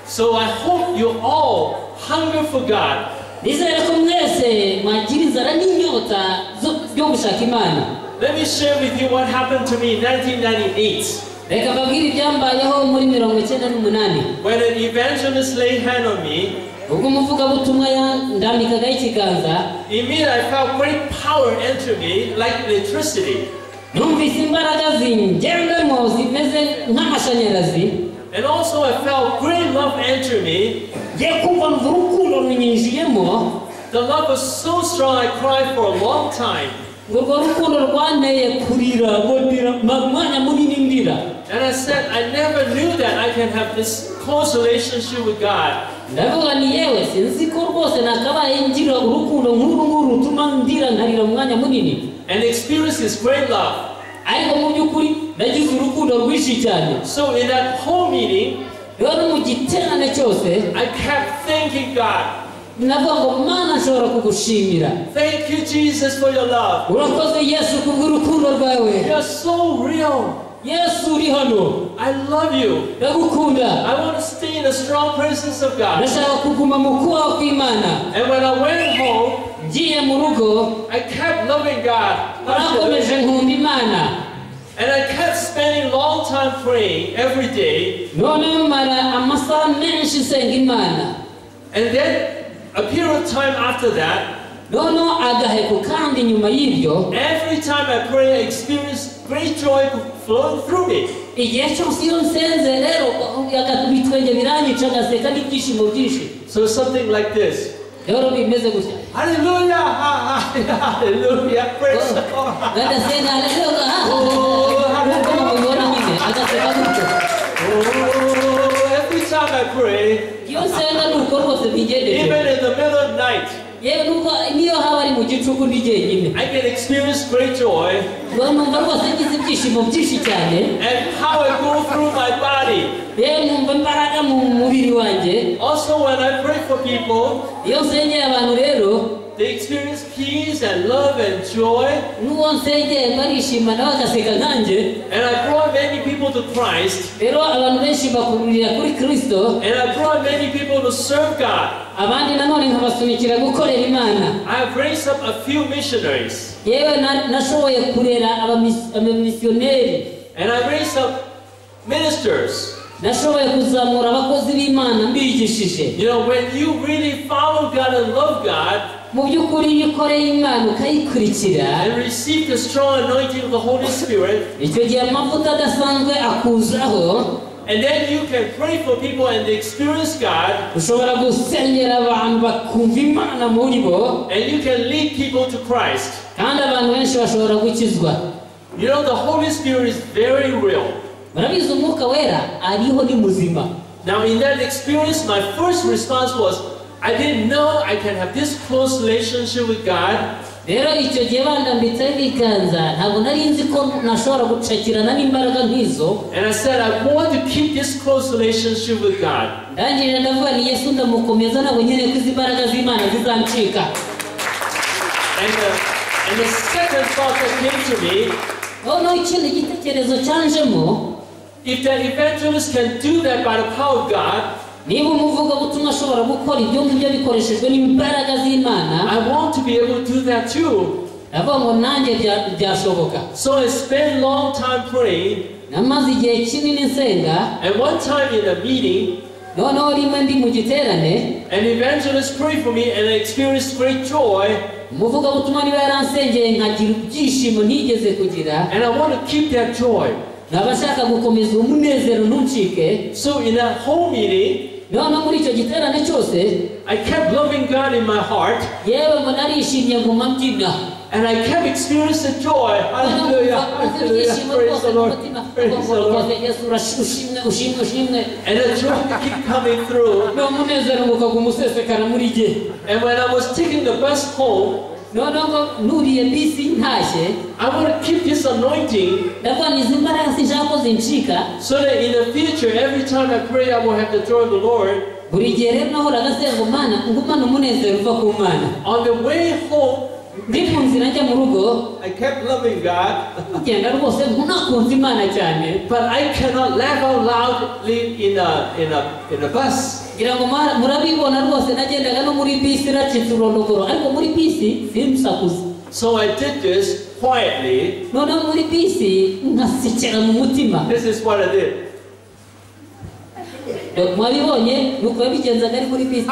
Speaker 1: So I hope you all hunger for God.
Speaker 2: nizere ko mwese mwagira inzara n'inyota zo- yo gushaka imana
Speaker 1: Let me share with you what happened to me in 1998
Speaker 2: reka mbabwire ibyambayeho muri mirongo icyenda n'umunani
Speaker 1: when an evangelist laid hand on me.
Speaker 2: ubwo umuvugabutumwa ya- ndambikagaho ikiganza
Speaker 1: Immediately, I felt great power enter me like electricity.
Speaker 2: numvise imbaraga zingerwemo zimeze nk'amashanyarazi
Speaker 1: And also, I felt great love enter me.
Speaker 2: ye kumva mva urukundo runyinjiyemo
Speaker 1: The love was so strong, I cried for a long time.
Speaker 2: ngo urwo rukundo rwanteye kurira ngo ndira ma- umwanya munini ndira
Speaker 1: And I said, I never knew that I can have this close relationship with God.
Speaker 2: ndavuga ni yewe sinzi ko rwose nakabaye ngira urukundo nk'uru nguru rutuma ndira nkarira umwanya munini
Speaker 1: And experience His great love.
Speaker 2: ariko mu by'ukuri nagize urukundo rwinshi cyane
Speaker 1: So in that whole meeting,
Speaker 2: rero mu giterane cyose
Speaker 1: I kept thanking God.
Speaker 2: navuga ngo mana nshobora kugushimira
Speaker 1: Thank you, Jesus, for your love.
Speaker 2: urakoze yesu kubw'urukundo rwawe
Speaker 1: You are so real.
Speaker 2: yesu uri hano
Speaker 1: I love you.
Speaker 2: ndagukunda
Speaker 1: I want to stay in the strong presence of God.
Speaker 2: ndashaka kuguma mu kubaho kw'imana
Speaker 1: And when I went home,
Speaker 2: ngiye mu rugo
Speaker 1: I kept loving God.
Speaker 2: nakomeje nkunda imana
Speaker 1: And I kept spending long time praying every day.
Speaker 2: noneho mara amasaha menshi nsenga imana
Speaker 1: And then a period of time after that,
Speaker 2: noneho agaheko kandi nyuma y'ibyo
Speaker 1: every time I pray, I experience great joy flowing through me.
Speaker 2: igihe cyose iyo nsenze rero aga- ibitwenge biranyica ngaseka n'ibyishimo byinshi
Speaker 1: So something like this.
Speaker 2: rero bimeze gutya
Speaker 1: Hallelujah! ha- ha- Hallelujah! Praise the Lord!
Speaker 2: bagasenga rero nk'uko mubibona nyine agaseka gutyo
Speaker 1: Oh, every time I pray,
Speaker 2: iyo nsenga ni uko rwose
Speaker 1: even
Speaker 2: mbigendeje
Speaker 1: in the middle of night,
Speaker 2: yewe nubwo niyo haba ari mu gicuku ndi jyenyine
Speaker 1: I can experience great joy.
Speaker 2: rero numva rwose ngize ibyishimo byinshi cyane
Speaker 1: and how I go through my body.
Speaker 2: yewe numva imbaraga mu mubiri wanjye
Speaker 1: Also, when I pray for people,
Speaker 2: iyo nsengeye abantu rero
Speaker 1: they experience peace and love and joy.
Speaker 2: n'uwo nsengeye barishima nawe agaseka nkanjye
Speaker 1: And I brought many people to Christ,
Speaker 2: rero abantu benshi bakururira kuri kirisito
Speaker 1: and I brought many people to serve God.
Speaker 2: abandi nanone nkabasunikira gukorera imana
Speaker 1: I have raised up a few missionaries,
Speaker 2: yewe na- nashoboye kurera abamis- abamisiyoneri
Speaker 1: and I raised up ministers.
Speaker 2: nashoboye kuzamura abakozi b'imana mbigishije
Speaker 1: You know, when you really follow God and love God
Speaker 2: mu by'ukuri iyo ukoreye imana ukayikurikira
Speaker 1: and receive the strong anointing of the Holy Spirit,
Speaker 2: icyo gihe amavuta adasanzwe akuzaho
Speaker 1: and then you can pray for people and they experience God,
Speaker 2: ushobora gusengera abantu bakumva imana muri bo
Speaker 1: and you can lead people to Christ.
Speaker 2: kandi abantu benshi bashobora gukizwa
Speaker 1: You know, the Holy Spirit is very real.
Speaker 2: murabizi umwuka wera ariho ni muzima
Speaker 1: Now, in that experience, my first response was, I didn't know I can have this close relationship with God.
Speaker 2: rero icyo gihe bandambitseho ibiganza ntabwo nari nzi ko nashobora gucakirana n'imbaraga nk'izo
Speaker 1: And I said, I want to keep this close relationship with God.
Speaker 2: ndangije ndavuga ni yesu ndamukomeza ntabwo nyine ko izi mbaraga z'imana zizancika
Speaker 1: And the, and the second thought that came to me,
Speaker 2: noneho ikindi gitekerezo cyanjemo
Speaker 1: if that evangelist can do that by the power of God,
Speaker 2: niba umuvugabutumwa ashobora gukora ibyo ngibyo bikoreshejwe n'imbaraga z'imana
Speaker 1: I want to be able to do that too.
Speaker 2: ndavuga ngo nanjye bya- byashoboka
Speaker 1: So I spent long time praying.
Speaker 2: namaze igihe kinini nsenga
Speaker 1: And one time in a meeting,
Speaker 2: noneho rimwe ndi mu giterane
Speaker 1: an evangelist prayed for me and I experienced great joy.
Speaker 2: umuvugabutumwa niba yaransengeye nkagira ibyishimo ntigeze kugira
Speaker 1: And I want to keep that joy.
Speaker 2: nkaba nshaka gukomeza uwo munezero ntuncike
Speaker 1: So in that whole meeting,
Speaker 2: noneho muri icyo giterane cyose
Speaker 1: I kept loving God in my heart,
Speaker 2: yewe mbona arishimye nguma mbyina
Speaker 1: and I kept experiencing joy. Hallelujah, hallelujah, praise the Lord, praise the Lord. And the joy keep coming through.
Speaker 2: n'umunezero ngo ukaguma usesekara muri jye
Speaker 1: And when I was taking the bus home,
Speaker 2: noneho ngo nuriye bisi ntashye
Speaker 1: I want to keep this anointing
Speaker 2: ndavuga ni izi mbaraga sinshaka ko zincika
Speaker 1: so that in the future, every time I pray, I will have the joy of the Lord.
Speaker 2: buri gihe rero nahoraga nsenga umwana ngumana umunezero uva ku mana
Speaker 1: On the way home,
Speaker 2: ndi ku nzira njya mu rugo
Speaker 1: I kept loving God,
Speaker 2: ngenda rwose ntunakunze imana cyane
Speaker 1: but I cannot laugh out loudly in a in a in a bus.
Speaker 2: ngira ngo mwa- murabibona rwose nagendaga no muri bisi nacitse urondogoro ariko muri bisi simusakuze
Speaker 1: So I did this quietly.
Speaker 2: noneho muri bisi nkasekera mu mutima
Speaker 1: This is what I did.
Speaker 2: mwabibonye nuko yabigenzaga ari muri bisi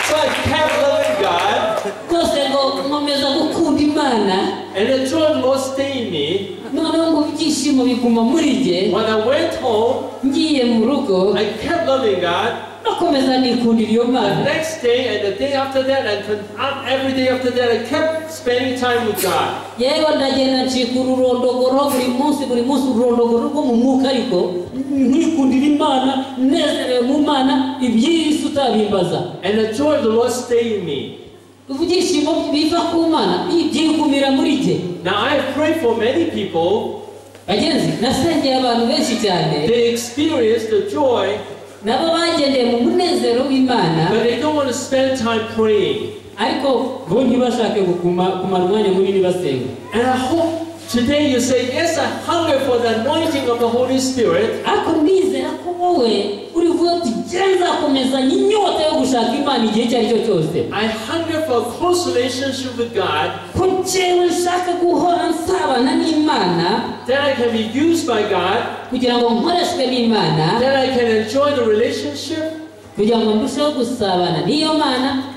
Speaker 1: So I kept loving God,
Speaker 2: rwose ngo nkomeza gukunda imana
Speaker 1: and the joy was staying in me.
Speaker 2: noneho ngo ibyishimo biguma muri jye
Speaker 1: When I went home,
Speaker 2: ngiye mu rugo
Speaker 1: I kept loving God.
Speaker 2: nakomeza nikundira iyo
Speaker 1: The
Speaker 2: mana
Speaker 1: next day and the day after that, and con- uh, every day after that, I kept spending time with God.
Speaker 2: yewe ndagenda ncika ururondogoro buri munsi buri munsi ururondogoro rwo mu mwuka ariko nikundira imana nezerewe mu mana iby'isi utabimbaza
Speaker 1: And the joy of the Lord stayed in me.
Speaker 2: ibyishimo biva ku mana byikumira muri jye
Speaker 1: Now I pray for many people.
Speaker 2: bagenzi nasengeye abantu benshi cyane
Speaker 1: They experience the joy,
Speaker 2: nabo bagendeye mu munezero w'imana
Speaker 1: but they don't want to spend time praying.
Speaker 2: ariko bo ntibashake gukuma kumara umwanya munini basenga
Speaker 1: And I hope today you say, Yes, I hunger for the anointing of the Holy Spirit.
Speaker 2: ariko ndizera ko wowe uri vuba tugere nzakomezanya inyota yo gushaka imana igihe icyo ari cyo cyose
Speaker 1: I hunger for a close relationship with God,
Speaker 2: ko njyewe nshaka guhora nsabana n'imana
Speaker 1: that I can be used by God,
Speaker 2: kugira ngo nkoreshwe n'imana
Speaker 1: that I can enjoy the relationship,
Speaker 2: kugira ngo ndusheho gusabana n'iyo mana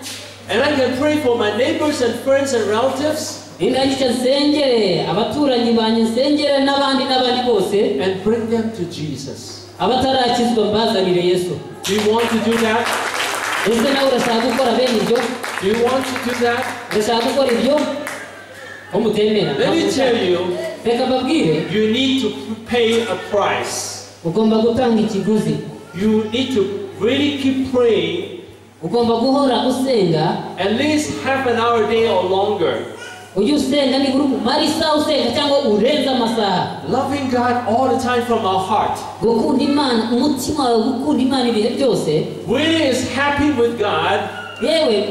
Speaker 1: and I can pray for my neighbors and friends and relatives,
Speaker 2: indangije nsengere abaturanyi banjye nsengere n'abandi n'abandi bose
Speaker 1: and bring them to Jesus.
Speaker 2: abatarakizwa mbazanire yesu
Speaker 1: Do you want to do that?
Speaker 2: ese nawe urashaka gukora bene ibyo
Speaker 1: Do you want to do that?
Speaker 2: urashaka gukora ibyo ko mutemera
Speaker 1: Let me tell you,
Speaker 2: reka mbabwire
Speaker 1: you need to pay a price.
Speaker 2: ugomba gutanga ikiguzi
Speaker 1: You need to really keep praying
Speaker 2: ugomba guhora usenga
Speaker 1: at least half an hour a day or longer.
Speaker 2: ujye usenga nibura umara isaha usenga cyangwa urenze amasaha
Speaker 1: Loving God all the time from our heart.
Speaker 2: gukunda imana umutima wawe gukunda imana ibihe byose
Speaker 1: Really is happy with God
Speaker 2: yewe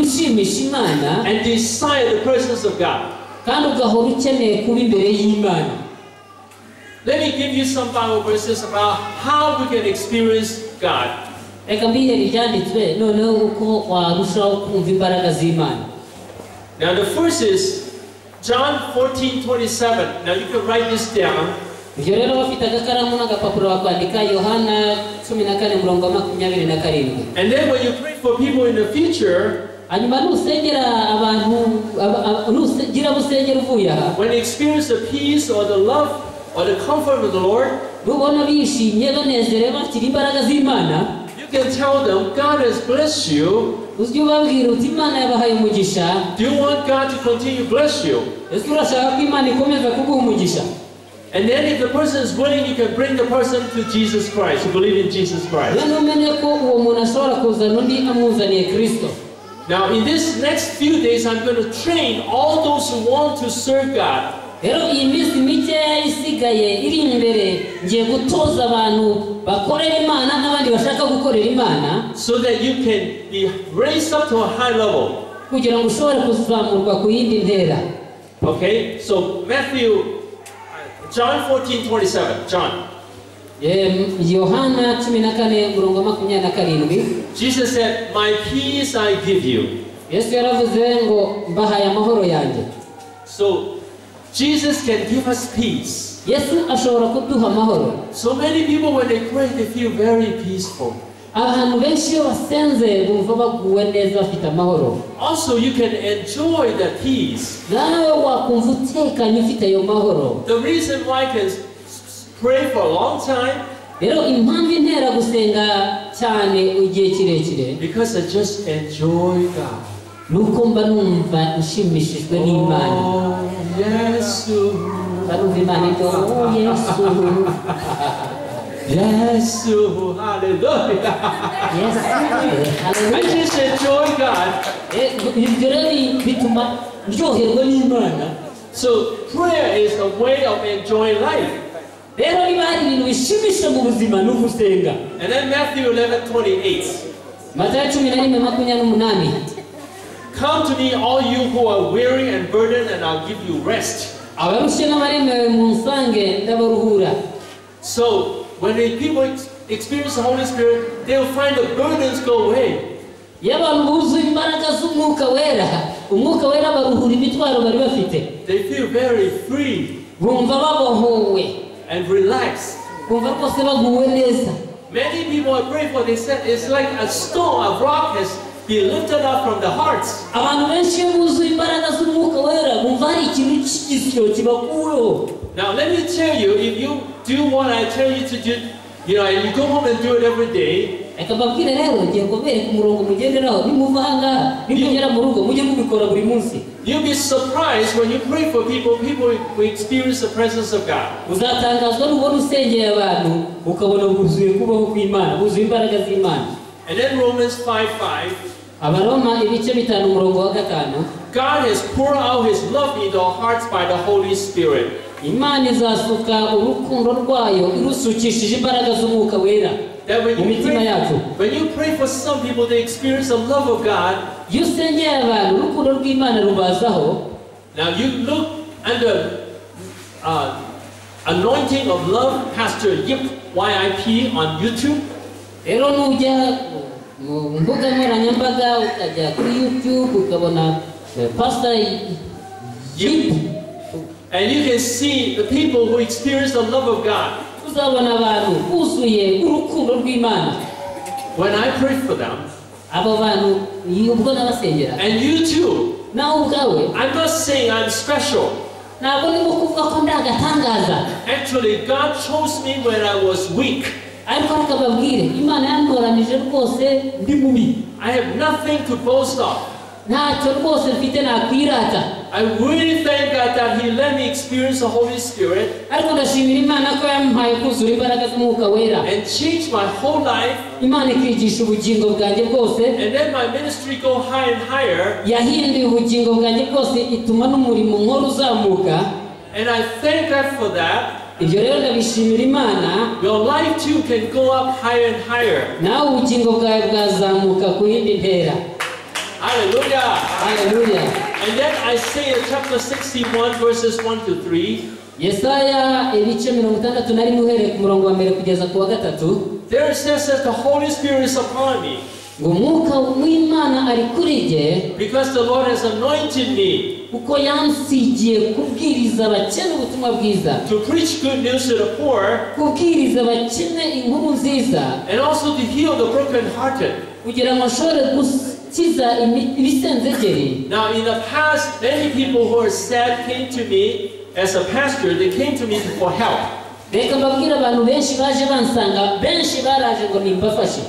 Speaker 2: ushimisha imana
Speaker 1: and desire the presence of God.
Speaker 2: kandi ugahora ukeneye kuba imbere y'imana
Speaker 1: Let me give you some Bible verses about how we can experience God.
Speaker 2: reka mbihere ibyanditswe noneho uko warushaho kumva imbaraga z'imana
Speaker 1: Now the first is John 14, 27. Now you can write this down.
Speaker 2: ibyo rero bafite agakaramu n'agapapuro bakwandika yohana cumi na kane murongo wa makumyabiri na karindwi
Speaker 1: And then when you pray for people in the future,
Speaker 2: hanyuma nusengera abantu aba- aba- nugira busengera uvuye aha
Speaker 1: when they experience the peace or the love or the comfort of the Lord,
Speaker 2: nubona bishimye banezerewe bakira imbaraga z'imana
Speaker 1: you can tell them, God has blessed you.
Speaker 2: ujye ubabwira uti imana yabahaye umugisha
Speaker 1: Do you want God to continue to bless you?
Speaker 2: ese urashaka ko imana ikomeza kuguha umugisha
Speaker 1: And then if the person is willing, you can bring the person to Jesus Christ, to believe in Jesus Christ.
Speaker 2: noneho umenye ko uwo muntu ashobora kuzana undi amuzaniye kirisito
Speaker 1: Now, in this next few days, I'm going to train all those who want to serve God.
Speaker 2: rero iyi minsi mikeya isigaye iri imbere ngiye gutoza abantu bakorera imana n'abandi bashaka gukorera imana
Speaker 1: So that you can be raised up to a high level.
Speaker 2: kugira ngo ushobore kuzamurwa ku yindi ntera
Speaker 1: Okay? So, Matthew, John 14 27. John.
Speaker 2: Em, yohana cumi na kane umurongo wa makumyabiri na karindwi
Speaker 1: Jesus said, My peace I give you.
Speaker 2: yesu yaravuze ngo mbahaye amahoro yanjye
Speaker 1: So, Jesus can give us peace.
Speaker 2: yesu ashobora kuduha amahoro
Speaker 1: So many people, when they pray, they feel very peaceful.
Speaker 2: abantu benshi iyo basenze bumva baguwe neza bafite amahoro
Speaker 1: Also, you can enjoy the peace.
Speaker 2: nawe wakumva utekanye ufite ayo mahoro
Speaker 1: The reason why I can s- s- pray for a long time
Speaker 2: rero impamvu intera gusenga cyane igihe kirekire
Speaker 1: because I just enjoy God.
Speaker 2: ni uko mba numva nshimishijwe n'imana
Speaker 1: Oh, yes,
Speaker 2: mba numva imana ivuga oh yesu
Speaker 1: yes, hallelujah.
Speaker 2: yesu
Speaker 1: I
Speaker 2: haleluya."
Speaker 1: just enjoy God.
Speaker 2: Eh, ibyo rero bituma ryoherwa n'imana
Speaker 1: So prayer is a way of enjoying life.
Speaker 2: rero niba hari ibintu bishimisha mu buzima ni ugusenga
Speaker 1: And then Matthew 11, 28.
Speaker 2: matayo cumi na rimwe makumyabiri n'umunani
Speaker 1: Come to me, all you who are weary and burdened, and I'll give you rest.
Speaker 2: abarushye n'abaremewe mu nsange ndabaruhura
Speaker 1: So, when the people ex- experience the Holy Spirit, they'll find the burdens go away.
Speaker 2: iyo abantu buzuye imbaraga z'umwuka wera umwuka wera baruhura imitwaro bari bafite
Speaker 1: They feel very free
Speaker 2: bumva babohowe
Speaker 1: and relaxed.
Speaker 2: bumva rwose baguwe neza
Speaker 1: Many people I pray for, they said it's like a stone, a rock has been lifted up from the hearts.
Speaker 2: abantu benshi iyo buzuye imbaraga z'umwuka wera bumva hari ikintu cy'igisyo kibakuweho
Speaker 1: Now let me tell you, if you do what I tell you to do, you know, and you go home and do it every day,
Speaker 2: reka mbabwire rero ngiye kubereka umurongo mugenderaho nimuva ahangaha nimugera mu rugo mujye mubikora buri munsi
Speaker 1: you'll be surprised when you pray for people, people will experience the presence of God.
Speaker 2: uzatangazwa nubona usengeye abantu ukabona buzuye kubaho kw'imana buzuye imbaraga z'imana
Speaker 1: And then Romans 5 5,
Speaker 2: abaroma ibice bitanu umurongo wa gatanu
Speaker 1: God has poured out his love into our hearts by the Holy Spirit.
Speaker 2: imana izasuka urukundo rwayo irusukishije imbaraga z'umwuka wera
Speaker 1: That when
Speaker 2: mu
Speaker 1: you,
Speaker 2: mitima yacu
Speaker 1: pray, when you pray for some people, they experience the love of God.
Speaker 2: iyo usengeye abantu urukundo rw'imana rubazaho
Speaker 1: Now you look under uh, anointing of love, Pastor Yip YIP on YouTube.
Speaker 2: rero nujya mu mbuga nkoranyambaga ukajya kuri youtube ukabona eh, pastor yipu
Speaker 1: And you can see the people who experience the love of God.
Speaker 2: uzabona abantu buzuye urukundo rw'imana
Speaker 1: When I pray for them,
Speaker 2: abo bantu ni ubwo nabasengera
Speaker 1: and you too,
Speaker 2: nawe ubwawe
Speaker 1: I'm not saying I'm special.
Speaker 2: ntabwo ndimo kuvuga ko ndi agatangaza
Speaker 1: Actually, God chose me when I was weak.
Speaker 2: ariko reka babwire imana yantoranije rwose ndi mubi
Speaker 1: I have nothing to boast of.
Speaker 2: ntacyo rwose mfite nakwirata
Speaker 1: I really thank God that He let me experience the Holy Spirit
Speaker 2: ariko ndashimira imana ko yampaye kuzura imbaraga z'umwuka wera
Speaker 1: and change my whole life,
Speaker 2: imana ikigisha ubugingo bwanjye bwose
Speaker 1: and then my ministry go higher and higher.
Speaker 2: yahinduye ubugingo bwanjye bwose ituma n'umurimo nkora uzamuka
Speaker 1: And I thank God for that.
Speaker 2: ibyo rero ndabishimira imana
Speaker 1: Your life too can go up higher and higher.
Speaker 2: nawe ubugingo bwawe bwazamuka ku yindi ntera
Speaker 1: Hallelujah.
Speaker 2: haleluya
Speaker 1: And then Isaiah chapter 61, verses 1 to 3.
Speaker 2: yesaya ibice mirongo itandatu na rimwe uhereye ku murongo wa mbere kugeza ku wa gatatu
Speaker 1: There it says that the Holy Spirit is upon me
Speaker 2: ngo umwuka w'imana ari kuri jye
Speaker 1: because the Lord has anointed me
Speaker 2: kuko yansigiye kubwiriza abakene ubutumwa bwiza
Speaker 1: to preach good news to the poor
Speaker 2: kubwiriza abakene inkuru nziza
Speaker 1: and also to heal the brokenhearted.
Speaker 2: kugira ngo ashobore gukiza imi- ibisenzegeri
Speaker 1: Now, in the past, many people who are sad came to me as a pastor, they came to me for help.
Speaker 2: reka mbabwire abantu benshi baje bansanga benshi baraje ngo nimbafashe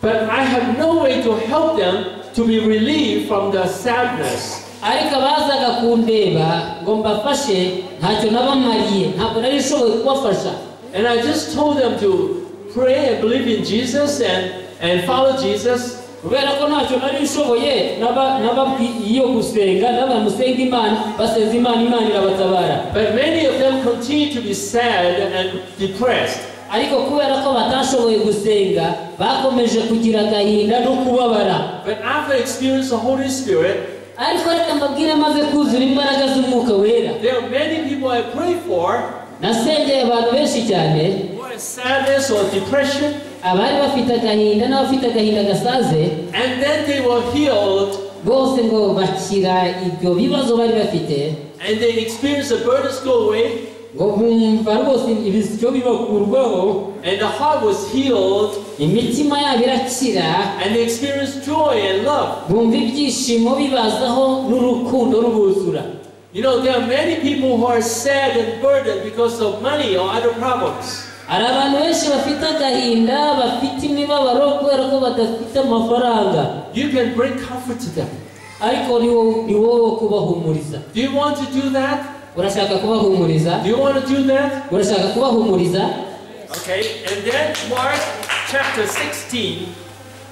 Speaker 1: But I have no way to help them to be relieved from the sadness.
Speaker 2: ariko abazaga kundeba ngo mbafashe ntacyo nabamariye ntabwo nari nshoboye kubafasha
Speaker 1: And I just told them to pray and believe in Jesus and, and follow Jesus
Speaker 2: kubera ko ntacyo nari nshoboye naba- nababwiye gusenga nabona musenga imana basenza imana imana irabatabara
Speaker 1: But many of them continue to be sad and depressed.
Speaker 2: ariko kubera ko batashoboye gusenga bakomeje kugira agahinda no kubabara
Speaker 1: But after experience the Holy Spirit,
Speaker 2: ariko reka mbabwire maze kuzura imbaraga z'umwuka wera
Speaker 1: there are many people I pray for
Speaker 2: nasengeye abantu benshi cyane
Speaker 1: who are sadness or depression,
Speaker 2: abari bafite agahinda n'abafite agahinda gasaze
Speaker 1: and then they were healed
Speaker 2: bose ngo bakira ibyo bibazo bari bafite
Speaker 1: and they experience the burdens go away,
Speaker 2: ngo bumva rwose ibisyo bibakurwaho
Speaker 1: and the heart was healed,
Speaker 2: imitima yabo irakira
Speaker 1: and they experience joy and love.
Speaker 2: bumva ibyishimo bibazaho n'urukundo rubuzura
Speaker 1: You know, there are many people who are sad and burdened because of money or other problems.
Speaker 2: hari abantu benshi bafite agahinda bafite imibabaro kubera ko badafite amafaranga
Speaker 1: You can bring comfort to them.
Speaker 2: ariko ni wowe ni wowe wo kubahumuriza
Speaker 1: Do you want to do that?
Speaker 2: urashaka kubahumuriza
Speaker 1: Do you want to do that?
Speaker 2: urashaka kubahumuriza
Speaker 1: Okay, and then Mark chapter 16,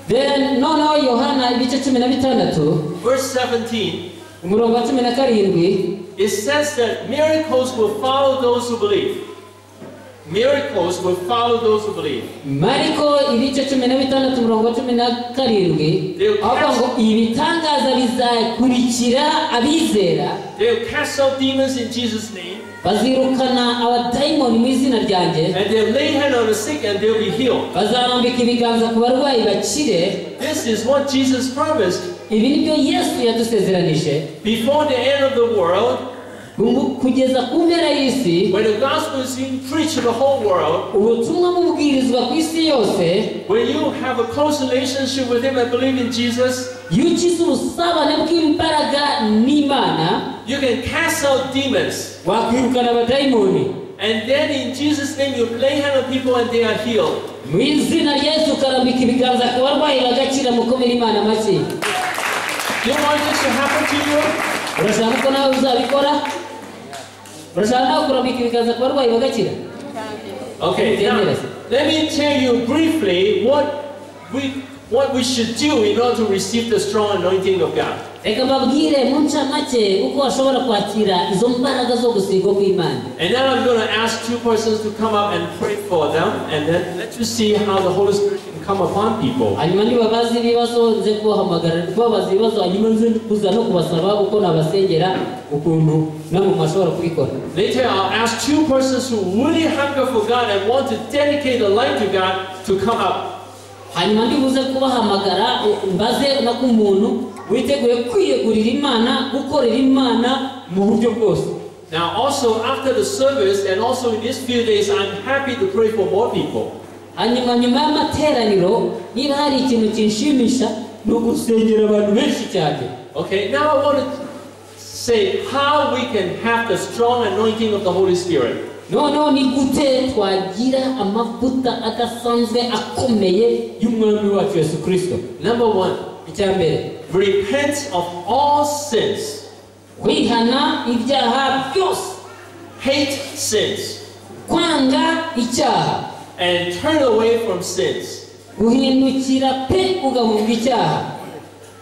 Speaker 2: then noneho yohana ibice cumi na bitandatu
Speaker 1: verse 17,
Speaker 2: umurongo wa cumi na karindwi
Speaker 1: it says that miracles will follow those who believe. Miracles will follow those who believe.
Speaker 2: mariko ibice cumi na bitandatu umurongo wa cumi na karindwi avuga ngo ibitangaza bizakurikira abizera
Speaker 1: They'll cast out demons in Jesus' name,
Speaker 2: bazirukana abadayimoni mu izina ryanjye
Speaker 1: and they'll lay hand on the sick and they'll be healed.
Speaker 2: bazarambika ibiganza ku barwayi bakire
Speaker 1: This is what Jesus promised.
Speaker 2: ibi ni byo yesu yadusezeranije
Speaker 1: Before the end of the world,
Speaker 2: Ubu- kugeza ku mpera y'isi
Speaker 1: when the gospel is being preached to the whole world,
Speaker 2: ubutumwa bubwirizwa ku isi yose
Speaker 1: when you have a close relationship with Him and believe in Jesus,
Speaker 2: iyo ukize ubusabane bw'imbaraga n'imana
Speaker 1: you can cast out demons.
Speaker 2: wakwirukana abadayimoni
Speaker 1: And then in Jesus' name, you lay hand on people and they are healed.
Speaker 2: mu izina rya yesu ukarambika ibiganza ku barwayi bagakira mukomere imana make
Speaker 1: Do you want this to happen to you?
Speaker 2: urashaka ko nawe uzabikora urashaka nawe kurambika ibiganza ku barwayi bagakira
Speaker 1: Okay, now, let me tell you briefly what we what we should do in order to receive the strong anointing of God.
Speaker 2: reka mbabwire mu ncamake uko washobora kwakira izo mbaraga zo gusigwa kw'imana
Speaker 1: And then I'm going to ask two persons to come up and pray for them, and then let you see how the Holy Spirit can come upon people.
Speaker 2: hanyuma niba bazi ibibazo nze kubahamagara kubabaza ibibazo hanyuma nze kuza no kubasaba uko nabasengera ukuntu namwe mwashobora kubikora
Speaker 1: Later, I'll ask two persons who really hunger for God and want to dedicate their life to God to come up.
Speaker 2: hanyuma ndibuze kubahamagara u- mbaze no ku muntu witeguye kwiyegurira imana gukorera imana mu buryo bwose
Speaker 1: Now, also after the service, and also in these few days, I'm happy to pray for more people.
Speaker 2: hanyuma nyuma y'amateraniro niba hari ikintu kinshimisha ni ugusengera abantu benshi cyane
Speaker 1: Okay, now I want to say how we can have the strong anointing of the Holy Spirit.
Speaker 2: noneho ni gute twagira amavuta adasanzwe akomeye y'umwami wacu yesu kirisito
Speaker 1: Number one,
Speaker 2: icya mbere
Speaker 1: repent of all sins,
Speaker 2: kwihana ibyaha byose
Speaker 1: hate sins,
Speaker 2: kwanga icyaha
Speaker 1: and turn away from sins.
Speaker 2: guhindukira pe ugahunga icyaha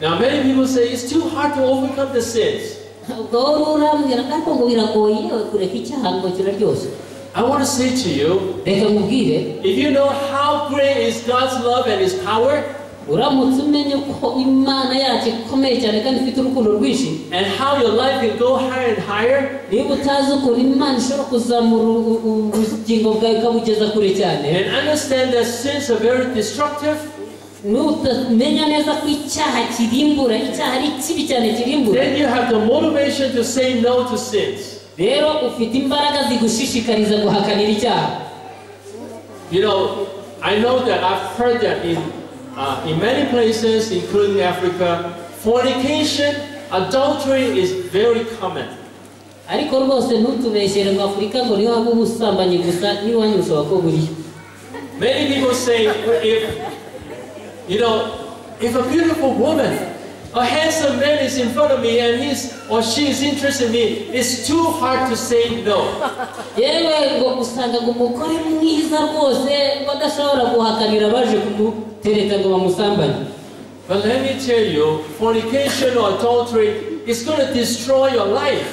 Speaker 1: Now, many people say it's too hard to overcome the sins.
Speaker 2: ubwo wowe urambwira ariko ngo biragoye kureka icyaha ngo kiraryoshye
Speaker 1: I want to say to you,
Speaker 2: reka nkubwire
Speaker 1: if you know how great is God's love and His power,
Speaker 2: uramutse umenye ko imana yacu ikomeye cyane kandi ifite urukundo rwinshi
Speaker 1: and how your life can go higher and higher,
Speaker 2: niba utazi ukuntu imana ishobora kuzamura u- u- ubugingo bwawe ikabugeza kure cyane
Speaker 1: and understand that sins are very destructive,
Speaker 2: nutamenya neza ko icyaha kirimbura icyaha ari kibi cyane kirimbura
Speaker 1: then you have the motivation to say no to sins.
Speaker 2: rero ufite imbaraga zigushishikariza guhakanira icyaha
Speaker 1: You know, I know that I've heard that in, uh, in many places, including Africa, fornication, adultery is very common.
Speaker 2: ariko rwose ntutubeshyere ngo afurika ngo niho haba ubusambanyi gusa n'iwanyu ushobora ko buriyo
Speaker 1: Many people say, if, you know, if a beautiful woman, a handsome man is in front of me and he's or she is interested in me, it's too hard to say no.
Speaker 2: yewe ngo usanga ngo umugore mwiza rwose badashobora guhakanira baje kumutereta ngo bamusambanye
Speaker 1: But let me tell you, fornication or adultery is going to destroy your life.